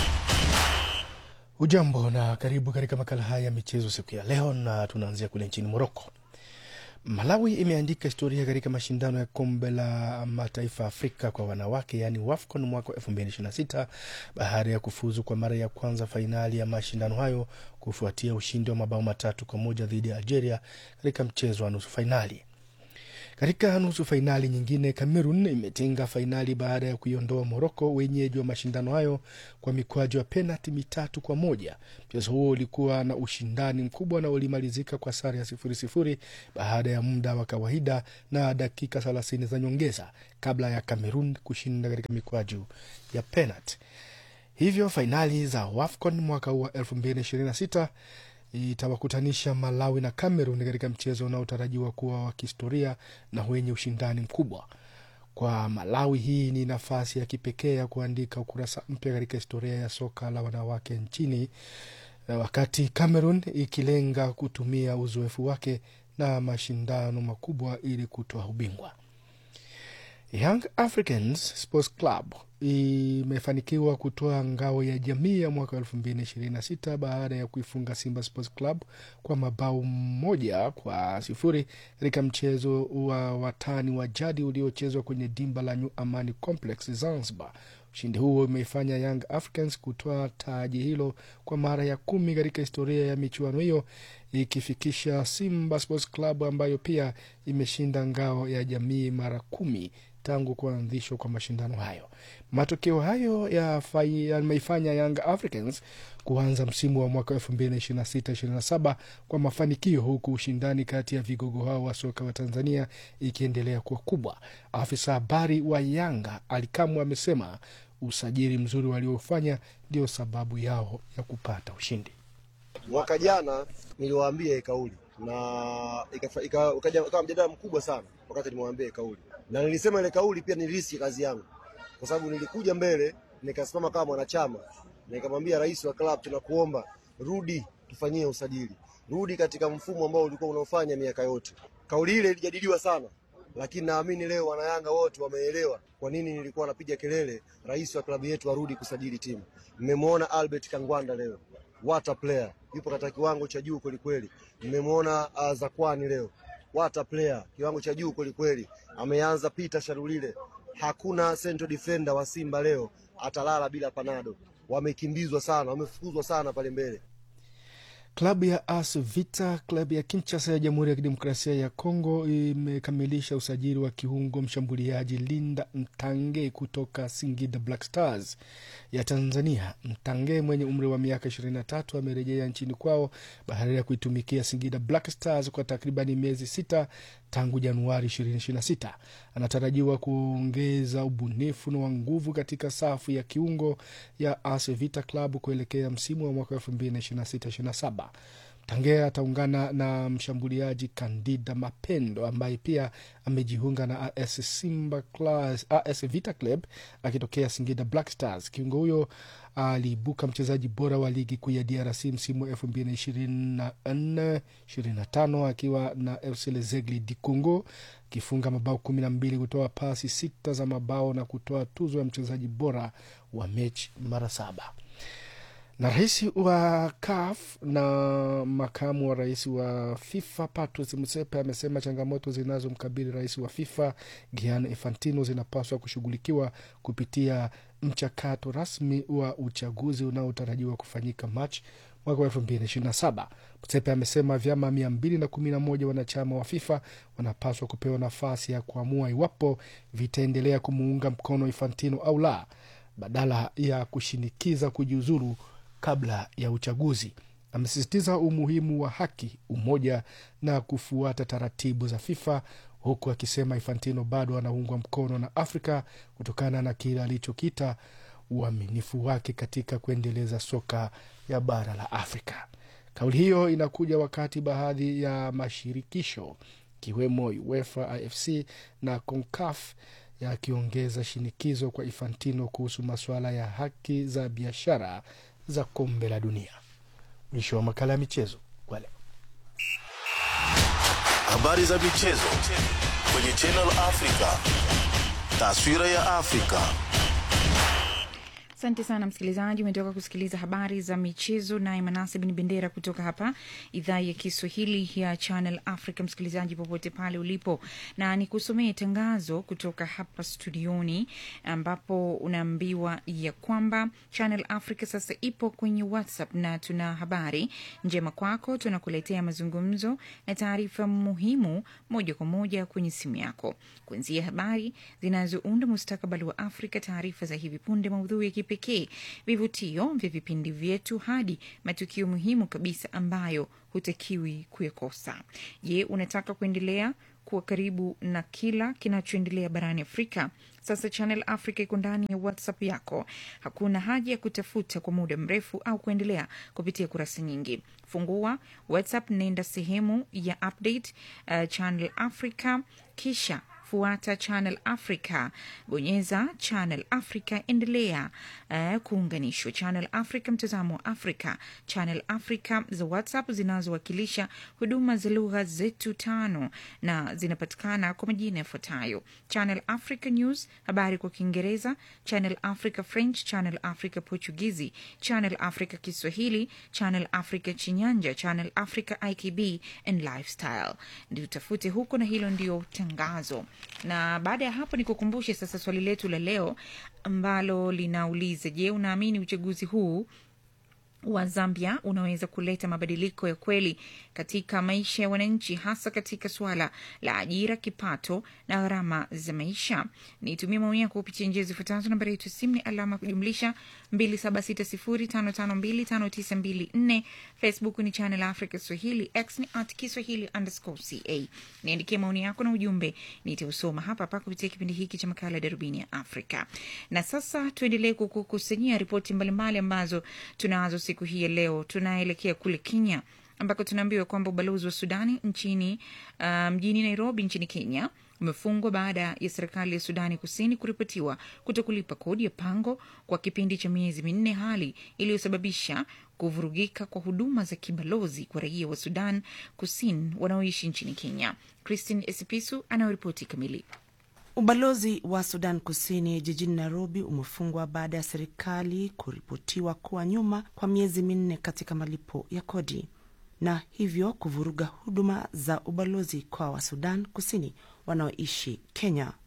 S3: Ujambo na karibu katika makala haya ya michezo siku ya leo, na tunaanzia kule nchini Moroko. Malawi imeandika historia katika mashindano ya kombe la mataifa Afrika kwa wanawake yaani WAFCON mwaka wa 2026 baada ya kufuzu kwa mara ya kwanza fainali ya mashindano hayo kufuatia ushindi wa mabao matatu kwa moja dhidi ya Algeria katika mchezo wa nusu fainali. Katika nusu fainali nyingine, Cameroon imetinga fainali baada ya kuiondoa Moroko, wenyeji wa mashindano hayo, kwa mikwaju ya penalti mitatu kwa moja. Mchezo huo ulikuwa na ushindani mkubwa na ulimalizika kwa sare ya sifuri sifuri baada ya muda wa kawaida na dakika thelathini za nyongeza kabla ya Cameroon kushinda katika mikwaju ya penalti. Hivyo fainali za WAFCON mwaka huu wa 2026 itawakutanisha Malawi na Cameroon katika mchezo unaotarajiwa kuwa wa kihistoria na wenye ushindani mkubwa. Kwa Malawi, hii ni nafasi ya kipekee ya kuandika ukurasa mpya katika historia ya soka la wanawake nchini, wakati Cameroon ikilenga kutumia uzoefu wake na mashindano makubwa ili kutoa ubingwa. Young Africans Sports Club imefanikiwa kutoa ngao ya jamii ya mwaka elfu mbili ishirini na sita baada ya kuifunga Simba Sports Club kwa mabao moja kwa sifuri katika mchezo wa watani wa jadi uliochezwa kwenye dimba la New Amani Complex Zanzibar. Ushindi huo umeifanya Young Africans kutoa taji hilo kwa mara ya kumi katika historia ya michuano hiyo, ikifikisha Simba Sports Club ambayo pia imeshinda ngao ya jamii mara kumi tangu kuanzishwa kwa mashindano hayo. Matokeo hayo yameifanya Young Africans kuanza msimu wa mwaka elfu mbili na ishirini na sita ishirini na saba kwa mafanikio, huku ushindani kati ya vigogo hao wa soka wa Tanzania ikiendelea kuwa kubwa. Afisa habari wa Yanga Alikamwe amesema usajili mzuri waliofanya ndio sababu yao ya kupata ushindi.
S15: Mwaka jana niliwaambia hii kauli na ukaja mjadala mkubwa sana wakati nimewambia hii kauli, na nilisema ile kauli pia nilirisi kazi yangu, kwa sababu nilikuja mbele nikasimama kama mwanachama nikamwambia rais wa klabu, tunakuomba rudi, tufanyie usajili, rudi katika mfumo ambao ulikuwa unaofanya miaka yote. Kauli ile ilijadiliwa sana, lakini naamini leo wanayanga wote wameelewa kwa nini nilikuwa napiga kelele rais wa klabu yetu arudi kusajili timu. Mmemwona Albert Kangwanda leo, what a player, yupo katika kiwango cha juu kwelikweli. Mmemwona uh, Zakwani leo, what a player, kiwango cha juu kwelikweli. Ameanza Peter Sharulile, hakuna central defender wa Simba leo atalala bila panado. Wamekimbizwa sana, wamefukuzwa sana pale mbele.
S3: Klabu ya AS Vita, klabu ya Kinshasa ya Jamhuri ya Kidemokrasia ya Kongo imekamilisha usajili wa kiungo mshambuliaji Linda Mtange kutoka Singida Black Stars ya Tanzania. Mtange mwenye umri wa miaka 23 amerejea nchini kwao baada ya kuitumikia Singida Black Stars kwa takribani miezi sita tangu Januari 2026. Anatarajiwa kuongeza ubunifu na wa nguvu katika safu ya kiungo ya AS Vita Club kuelekea msimu wa mwaka 2026/27. Mtange ataungana na mshambuliaji Kandida Mapendo ambaye pia amejiunga na AS Simba Class, AS Vita Club akitokea Singida Black Stars. Kiungo huyo aliibuka mchezaji bora wa ligi kuu ya DRC msimu wa elfu mbili na ishirini na nne ishirini na tano akiwa na FC Lezegle di Congo akifunga mabao kumi na mbili kutoa pasi sita za mabao na kutoa tuzo ya mchezaji bora wa mechi mara saba na rais wa CAF na makamu wa rais wa FIFA Patrice Motsepe amesema changamoto zinazomkabili rais wa FIFA Gianni Infantino zinapaswa kushughulikiwa kupitia mchakato rasmi wa uchaguzi unaotarajiwa kufanyika Machi mwaka wa elfu mbili na ishirini na saba. Motsepe amesema vyama mia mbili na kumi na moja wanachama wa FIFA wanapaswa kupewa nafasi ya kuamua iwapo vitaendelea kumuunga mkono Infantino au la, badala ya kushinikiza kujiuzuru kabla ya uchaguzi. Amesisitiza umuhimu wa haki, umoja na kufuata taratibu za FIFA, huku akisema Infantino bado anaungwa mkono na Afrika kutokana na kile alichokita uaminifu wake katika kuendeleza soka ya bara la Afrika. Kauli hiyo inakuja wakati baadhi ya mashirikisho ikiwemo UEFA, AFC na CONCACAF yakiongeza shinikizo kwa Infantino kuhusu masuala ya haki za biashara za kombe la dunia. Mwisho wa makala ya michezo kwa leo.
S2: Habari za michezo kwenye Channel Africa. Taswira ya Afrika.
S1: Asante sana msikilizaji, umetoka kusikiliza habari za michezo naye Manase Bin Bendera kutoka hapa idhaa ya Kiswahili ya Channel Africa. Msikilizaji popote pale ulipo, na nikusomee tangazo kutoka hapa studioni, ambapo unaambiwa ya kwamba Channel Africa sasa ipo kwenye WhatsApp na tuna habari njema kwako. Tunakuletea mazungumzo na taarifa muhimu moja kwa moja kwenye simu yako, kuanzia habari zinazounda mustakabali wa Afrika, taarifa za hivi punde, maudhui ya pekee vivutio vya vipindi vyetu hadi matukio muhimu kabisa ambayo hutakiwi kuyakosa. Je, unataka kuendelea kuwa karibu na kila kinachoendelea barani Afrika? Sasa Channel Africa iko ndani ya WhatsApp yako. Hakuna haja ya kutafuta kwa muda mrefu au kuendelea kupitia kurasa nyingi. Fungua WhatsApp, nenda sehemu ya update, uh, Channel Africa, kisha fuata Channel Africa, bonyeza Channel Africa, endelea uh, kuunganishwa. Channel Africa, mtazamo wa Afrika. Channel Africa za WhatsApp zinazowakilisha huduma za lugha zetu tano na zinapatikana kwa majina yafuatayo: Channel Africa News, habari kwa Kiingereza; Channel Africa French; Channel Africa Portugizi; Channel Africa Kiswahili; Channel Africa Chinyanja; Channel Africa IKB and Lifestyle. Ndio utafute huko, na hilo ndio tangazo na baada ya hapo nikukumbushe sasa swali letu la leo ambalo linauliza: Je, unaamini uchaguzi huu wa Zambia unaweza kuleta mabadiliko ya kweli katika maisha ya wananchi, hasa katika suala la ajira, kipato na gharama za maisha? Nitumie maoni yako kupitia njia zifuatazo. Nambari yetu ya simu ni alama ya kujumlisha 2760552594. Facebook ni Channel Africa Swahili, X ni at Kiswahili underscore ca. Niandikie maoni yako na ujumbe, nitausoma hapa hapa kupitia kipindi hiki cha makala ya Darubini ya Afrika. Na sasa tuendelee kukukusanyia ripoti mbalimbali ambazo tunazo siku hii ya leo. Tunaelekea kule Kenya ambako tunaambiwa kwamba ubalozi wa Sudani nchini uh, mjini Nairobi nchini Kenya umefungwa baada ya serikali ya Sudani Kusini kuripotiwa kutokulipa kodi ya pango kwa kipindi cha miezi minne, hali iliyosababisha kuvurugika kwa huduma za kibalozi kwa raia wa Sudan Kusini wanaoishi nchini Kenya. Christine Esipisu anayoripoti kamili.
S5: Ubalozi wa Sudan Kusini jijini Nairobi umefungwa baada ya serikali kuripotiwa kuwa nyuma kwa miezi minne katika malipo ya kodi na hivyo kuvuruga huduma za ubalozi kwa wa Sudan Kusini wanaoishi Kenya.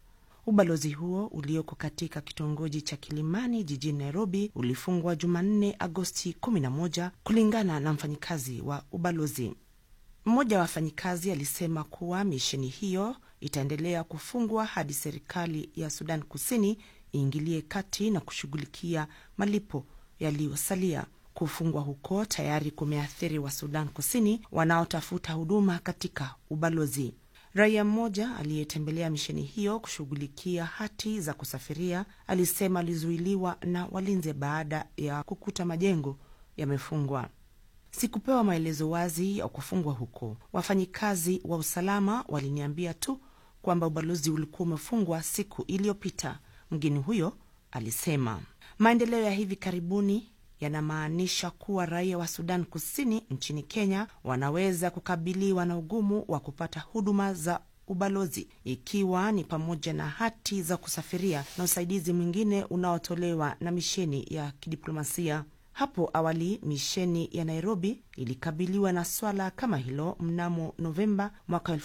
S5: Ubalozi huo ulioko katika kitongoji cha Kilimani jijini Nairobi ulifungwa Jumanne, Agosti 11 kulingana na mfanyikazi wa ubalozi. Mmoja wa wafanyikazi alisema kuwa misheni hiyo itaendelea kufungwa hadi serikali ya Sudan Kusini iingilie kati na kushughulikia malipo yaliyosalia. Kufungwa huko tayari kumeathiri wa Sudan Kusini wanaotafuta huduma katika ubalozi. Raia mmoja aliyetembelea misheni hiyo kushughulikia hati za kusafiria alisema alizuiliwa na walinzi baada ya kukuta majengo yamefungwa. Sikupewa maelezo wazi ya kufungwa huko. Wafanyikazi wa usalama waliniambia tu kwamba ubalozi ulikuwa umefungwa siku iliyopita, mgeni huyo alisema. Maendeleo ya hivi karibuni yanamaanisha kuwa raia wa Sudan Kusini nchini Kenya wanaweza kukabiliwa na ugumu wa kupata huduma za ubalozi, ikiwa ni pamoja na hati za kusafiria na usaidizi mwingine unaotolewa na misheni ya kidiplomasia. Hapo awali misheni ya Nairobi ilikabiliwa na swala kama hilo mnamo Novemba mwaka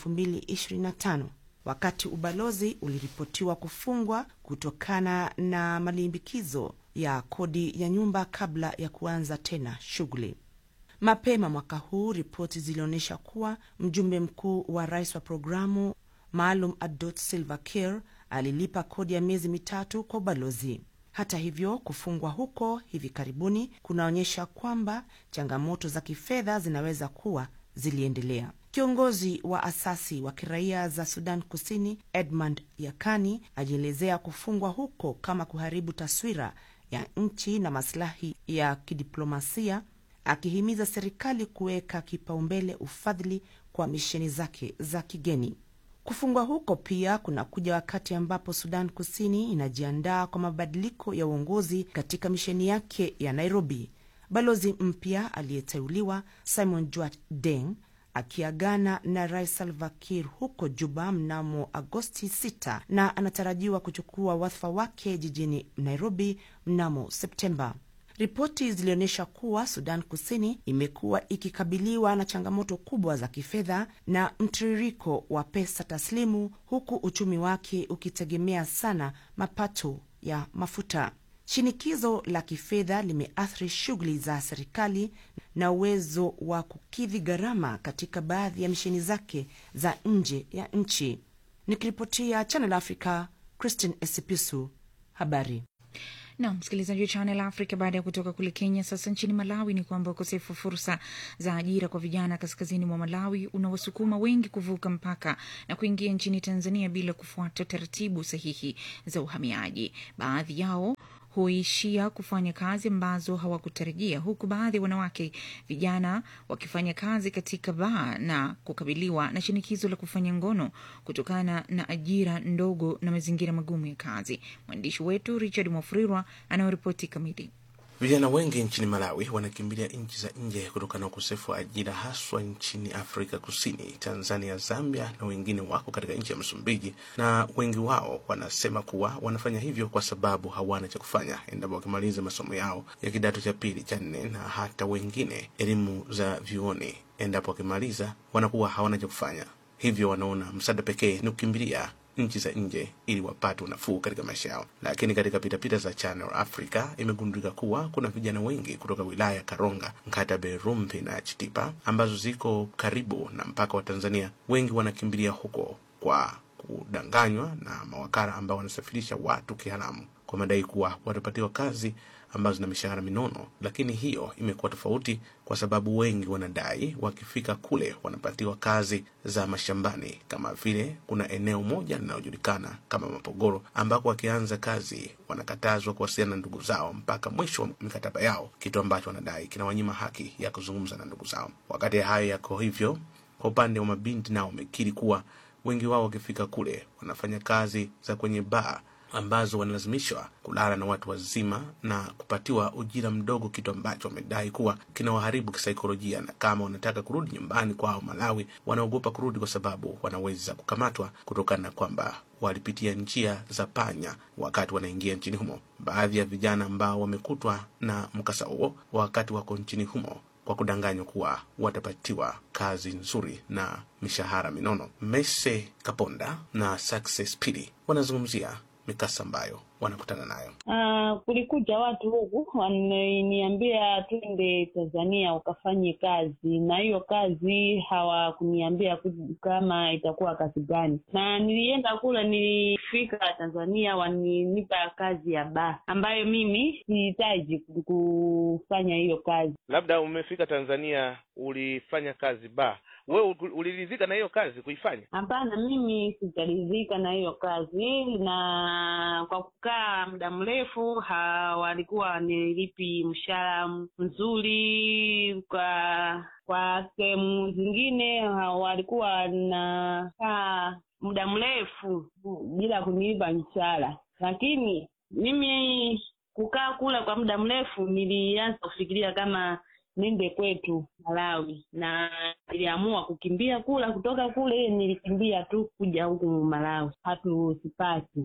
S5: 2025 wakati ubalozi uliripotiwa kufungwa kutokana na malimbikizo ya kodi ya nyumba kabla ya kuanza tena shughuli. Mapema mwaka huu ripoti zilionyesha kuwa mjumbe mkuu wa rais wa programu maalum Adot Silva Kiir alilipa kodi ya miezi mitatu kwa ubalozi. Hata hivyo, kufungwa huko hivi karibuni kunaonyesha kwamba changamoto za kifedha zinaweza kuwa ziliendelea. Kiongozi wa asasi wa kiraia za Sudan Kusini Edmund Yakani alielezea kufungwa huko kama kuharibu taswira ya nchi na masilahi ya kidiplomasia, akihimiza serikali kuweka kipaumbele ufadhili kwa misheni zake za kigeni. Kufungwa huko pia kunakuja wakati ambapo Sudan Kusini inajiandaa kwa mabadiliko ya uongozi katika misheni yake ya Nairobi. Balozi mpya aliyeteuliwa Simon Juat Deng akiagana na Rais Salva Kiir huko Juba mnamo Agosti 6 na anatarajiwa kuchukua wadhifa wake jijini Nairobi mnamo Septemba. Ripoti zilionyesha kuwa Sudan Kusini imekuwa ikikabiliwa na changamoto kubwa za kifedha na mtiririko wa pesa taslimu, huku uchumi wake ukitegemea sana mapato ya mafuta. Shinikizo la kifedha limeathiri shughuli za serikali na uwezo wa kukidhi gharama katika baadhi ya misheni zake za nje ya nchi. Nikiripotia Channel Africa, Christine Esipisu, habari
S1: na msikilizaji wa Channel Africa. Baada ya kutoka kule Kenya, sasa nchini Malawi ni kwamba ukosefu wa fursa za ajira kwa vijana kaskazini mwa Malawi unawasukuma wengi kuvuka mpaka na kuingia nchini Tanzania bila kufuata taratibu sahihi za uhamiaji. Baadhi yao huishia kufanya kazi ambazo hawakutarajia, huku baadhi ya wanawake vijana wakifanya kazi katika baa na kukabiliwa na shinikizo la kufanya ngono kutokana na ajira ndogo na mazingira magumu ya kazi. Mwandishi wetu Richard Mwafrirwa anayoripoti kamili.
S16: Vijana wengi nchini Malawi wanakimbilia nchi za nje kutokana na ukosefu wa ajira, haswa nchini Afrika Kusini, Tanzania, Zambia na wengine wako katika nchi ya Msumbiji, na wengi wao wanasema kuwa wanafanya hivyo kwa sababu hawana cha kufanya endapo wakimaliza masomo yao ya kidato cha pili, cha nne na hata wengine elimu za vyuoni, endapo wakimaliza wanakuwa hawana cha kufanya, hivyo wanaona msaada pekee ni kukimbilia nchi za nje ili wapate unafuu katika maisha yao. Lakini katika pitapita za Channel Africa imegundulika kuwa kuna vijana wengi kutoka wilaya ya Karonga, Nkatabe, Rumpi na Chitipa ambazo ziko karibu na mpaka wa Tanzania. Wengi wanakimbilia huko kwa kudanganywa na mawakala ambao wanasafirisha watu kiharamu kwa madai kuwa watapatiwa kazi ambazo zina mishahara minono, lakini hiyo imekuwa tofauti kwa sababu wengi wanadai wakifika kule wanapatiwa kazi za mashambani, kama vile kuna eneo moja linalojulikana kama Mapogoro ambako wakianza kazi wanakatazwa kuwasiliana na ndugu zao mpaka mwisho wa mikataba yao, kitu ambacho wanadai kinawanyima haki ya kuzungumza na ndugu zao. Wakati hayo yako hivyo, kwa upande wa mabinti nao wamekiri kuwa wengi wao wakifika kule wanafanya kazi za kwenye baa ambazo wanalazimishwa kulala na watu wazima na kupatiwa ujira mdogo, kitu ambacho wamedai kuwa kinawaharibu kisaikolojia, na kama wanataka kurudi nyumbani kwao Malawi, wanaogopa kurudi kwa sababu wanaweza kukamatwa kutokana na kwamba walipitia njia za panya wakati wanaingia nchini humo. Baadhi ya vijana ambao wamekutwa na mkasa huo wakati wako nchini humo kwa kudanganywa kuwa watapatiwa kazi nzuri na mishahara minono. Mese Kaponda na Success Pili wanazungumzia mikasa ambayo wanakutana nayo.
S17: Uh, kulikuja watu huku wananiambia twende Tanzania ukafanye kazi, na hiyo kazi hawakuniambia ku- kama itakuwa kazi gani, na nilienda kule, nilifika Tanzania waninipa kazi ya baa ambayo mimi sihitaji ku- kufanya hiyo kazi.
S18: labda umefika tanzania ulifanya kazi ba wewe ul- uliridhika na hiyo kazi kuifanya
S17: Hapana, mimi sijaridhika na hiyo kazi, na kwa kukaa muda mrefu ha, walikuwa wanilipi mshahara mzuri. Kwa kwa sehemu zingine ha, walikuwa wanakaa muda mrefu bila kunilipa mshahara, lakini mimi kukaa kule kwa muda mrefu nilianza kufikiria kama nende kwetu Malawi, na niliamua kukimbia kula kutoka kule, nilikimbia tu kuja huku Malawi, hatusipati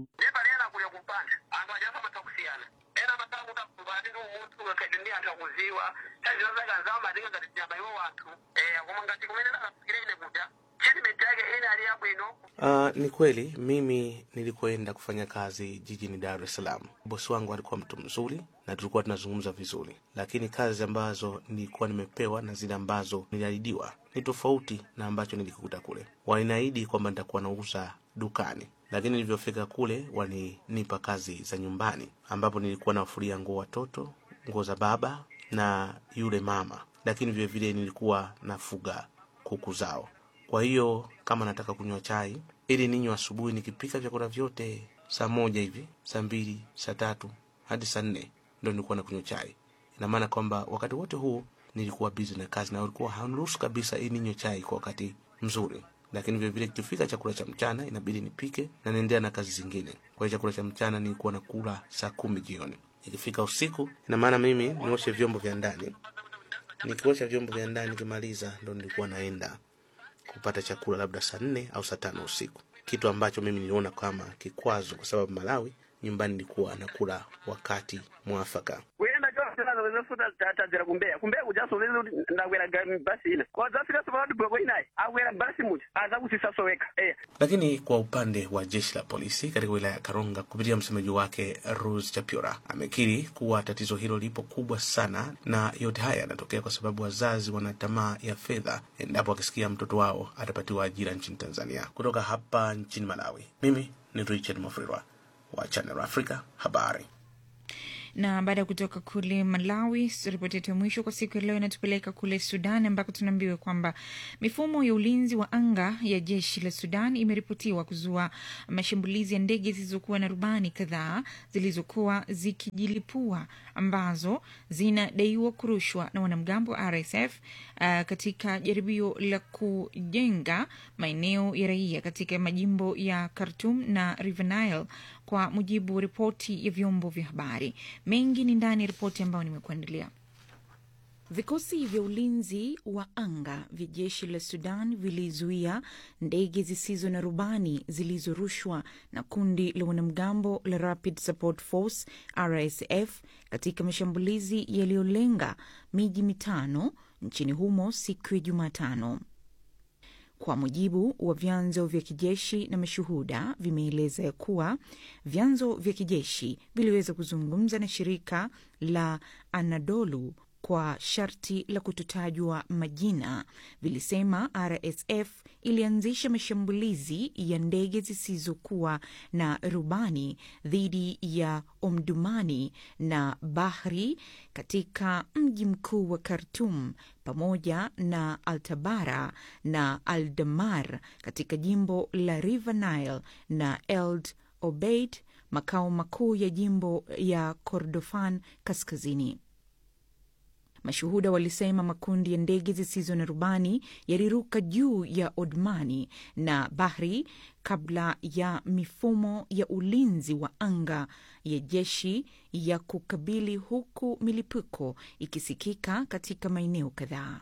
S16: Uh, ni kweli mimi nilikoenda kufanya kazi jijini Dar es Salaam, bosi wangu alikuwa mtu mzuri na tulikuwa tunazungumza vizuri, lakini kazi ambazo nilikuwa nimepewa na zile ambazo niliahidiwa ni tofauti na ambacho nilikikuta kule. Waliniahidi kwamba nitakuwa nauza dukani, lakini nilivyofika kule walinipa kazi za nyumbani, ambapo nilikuwa nawafulia nguo watoto, nguo za baba na yule mama, lakini vilevile nilikuwa nafuga kuku zao. Kwa hiyo kama nataka kunywa chai ili ninywe asubuhi, nikipika vyakula vyote saa moja hivi, saa mbili, saa tatu hadi saa nne ndo nilikuwa nakunywa chai. Ina maana kwamba wakati wote huu nilikuwa busy na kazi na ulikuwa hauruhusu kabisa ili ninywe chai kwa wakati mzuri. Lakini vile vile ikifika chakula cha mchana inabidi nipike na naendelea na kazi zingine. Kwa hiyo chakula cha mchana nilikuwa nakula saa kumi jioni. Ikifika usiku, ina maana mimi nioshe vyombo vya ndani. Nikiosha vyombo vya ndani nikimaliza, ndo nilikuwa naenda kupata chakula labda saa nne au saa tano usiku, kitu ambacho mimi niliona kama kikwazo, kwa sababu Malawi nyumbani nilikuwa nakula wakati mwafaka.
S19: kuyenda kyosinazo wezofuta tatadzera kumbeya kumbeya kujasolezi ndakweraga basi ina kwadzafika sopakati bweko inayi akwera basi muja aza kusisasoweka eya
S16: Lakini kwa upande wa jeshi la polisi katika wilaya ya Karonga kupitia msemaji wake Rose Chapiora amekiri kuwa tatizo hilo lipo kubwa sana, na yote haya yanatokea kwa sababu wazazi wana tamaa ya fedha endapo wakisikia mtoto wao atapatiwa ajira nchini Tanzania. Kutoka hapa nchini Malawi, mimi ni Richard Mafrirwa wa Channel Africa habari.
S1: na baada ya kutoka kule Malawi, ripoti yetu ya mwisho kwa siku ya leo inatupeleka kule Sudan ambako tunaambiwa kwamba mifumo ya ulinzi wa anga ya jeshi la Sudan imeripotiwa kuzua mashambulizi ya ndege zilizokuwa na rubani kadhaa zilizokuwa zikijilipua ambazo zinadaiwa kurushwa na wanamgambo wa RSF uh, katika jaribio la kujenga maeneo ya raia katika majimbo ya Khartoum na River Nile kwa mujibu wa ripoti ya vyombo vya habari. Mengi ni ndani ya ripoti ambayo nimekuandalia. Vikosi vya ulinzi wa anga vya jeshi la Sudan vilizuia ndege zisizo na rubani zilizorushwa na kundi la wanamgambo la Rapid Support Force RSF katika mashambulizi yaliyolenga miji mitano nchini humo siku ya Jumatano. Kwa mujibu wa vyanzo vya kijeshi na mashuhuda, vimeeleza ya kuwa vyanzo vya kijeshi viliweza kuzungumza na shirika la Anadolu kwa sharti la kutotajwa majina. Vilisema RSF ilianzisha mashambulizi ya ndege zisizokuwa na rubani dhidi ya Omdurman na Bahri katika mji mkuu wa Khartoum pamoja na Altabara na Aldamar katika jimbo la River Nile na Eld Obeid, makao makuu ya jimbo ya Kordofan kaskazini. Mashuhuda walisema makundi ya ndege zisizo na rubani yaliruka juu ya Odmani na Bahri kabla ya mifumo ya ulinzi wa anga ya jeshi ya kukabili, huku milipuko ikisikika katika maeneo kadhaa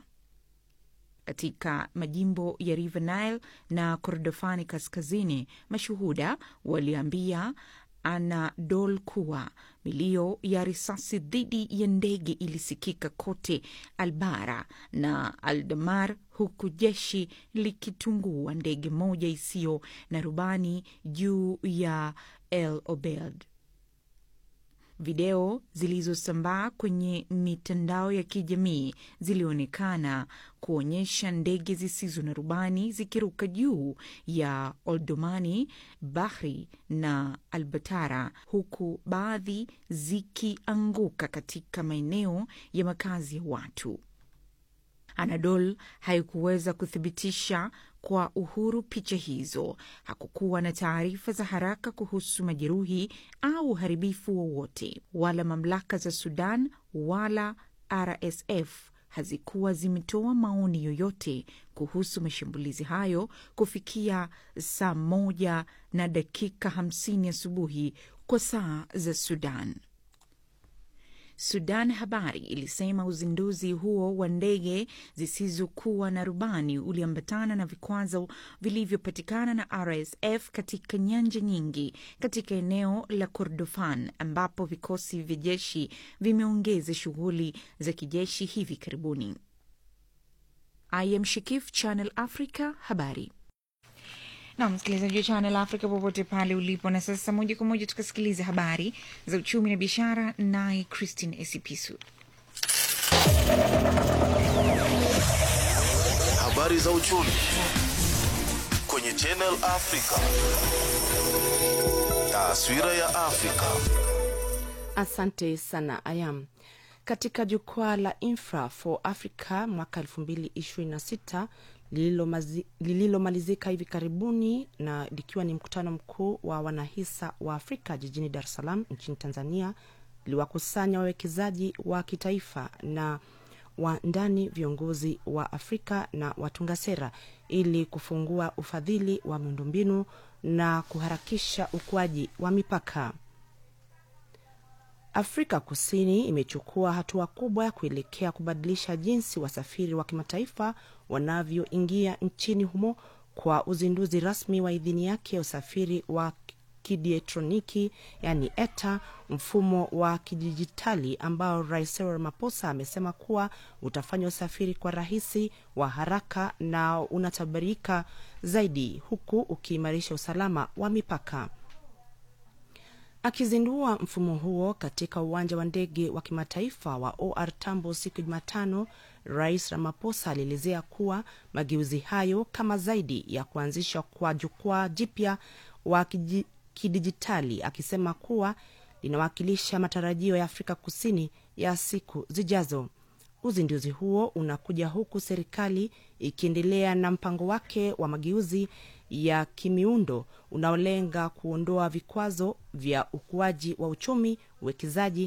S1: katika majimbo ya River Nile na Kordofani kaskazini. Mashuhuda waliambia Anadol kuwa milio ya risasi dhidi ya ndege ilisikika kote Albara na Aldamar, huku jeshi likitungua ndege moja isiyo na rubani juu ya El Obeid. Video zilizosambaa kwenye mitandao ya kijamii zilionekana kuonyesha ndege zisizo na rubani zikiruka juu ya Oldomani, Bahri na Albatara, huku baadhi zikianguka katika maeneo ya makazi ya watu. Anadol haikuweza kuthibitisha kwa uhuru picha hizo. Hakukuwa na taarifa za haraka kuhusu majeruhi au uharibifu wowote, wala mamlaka za Sudan wala RSF hazikuwa zimetoa maoni yoyote kuhusu mashambulizi hayo kufikia saa moja na dakika hamsini asubuhi kwa saa za Sudan. Sudan Habari ilisema uzinduzi huo wa ndege zisizokuwa na rubani uliambatana na vikwazo vilivyopatikana na RSF katika nyanja nyingi katika eneo la Kordofan ambapo vikosi vya jeshi vimeongeza shughuli za kijeshi hivi karibuni. I am Shikif, Channel Africa, habari na msikilizaji wa Channel Africa popote pale ulipo. Na sasa moja kwa moja tukasikiliza habari za uchumi na biashara, naye Christine Esipisu.
S2: Habari za uchumi kwenye Channel Africa. Taswira ya Afrika.
S5: Asante sana Ayam. Katika jukwaa la Infra for Africa mwaka 2026 lililomalizika lililo hivi karibuni na likiwa ni mkutano mkuu wa wanahisa wa Afrika jijini Dar es Salaam nchini Tanzania, liwakusanya wawekezaji wa kitaifa na wa ndani, viongozi wa Afrika na watunga sera ili kufungua ufadhili wa miundombinu na kuharakisha ukuaji wa mipaka. Afrika Kusini imechukua hatua kubwa ya kuelekea kubadilisha jinsi wasafiri wa kimataifa wanavyoingia nchini humo kwa uzinduzi rasmi wa idhini yake ya usafiri wa kidietroniki yani ETA, mfumo wa kidijitali ambao Rais Cyril Ramaphosa amesema kuwa utafanya usafiri kwa rahisi, wa haraka na unatabirika zaidi, huku ukiimarisha usalama wa mipaka. Akizindua mfumo huo katika uwanja wa ndege wa kimataifa wa OR Tambo siku ya Jumatano, Rais Ramaphosa alielezea kuwa mageuzi hayo kama zaidi ya kuanzishwa kwa jukwaa jipya wa kidijitali, akisema kuwa linawakilisha matarajio ya Afrika Kusini ya siku zijazo. Uzinduzi huo unakuja huku serikali ikiendelea na mpango wake wa mageuzi ya kimiundo unaolenga kuondoa vikwazo vya ukuaji wa uchumi, uwekezaji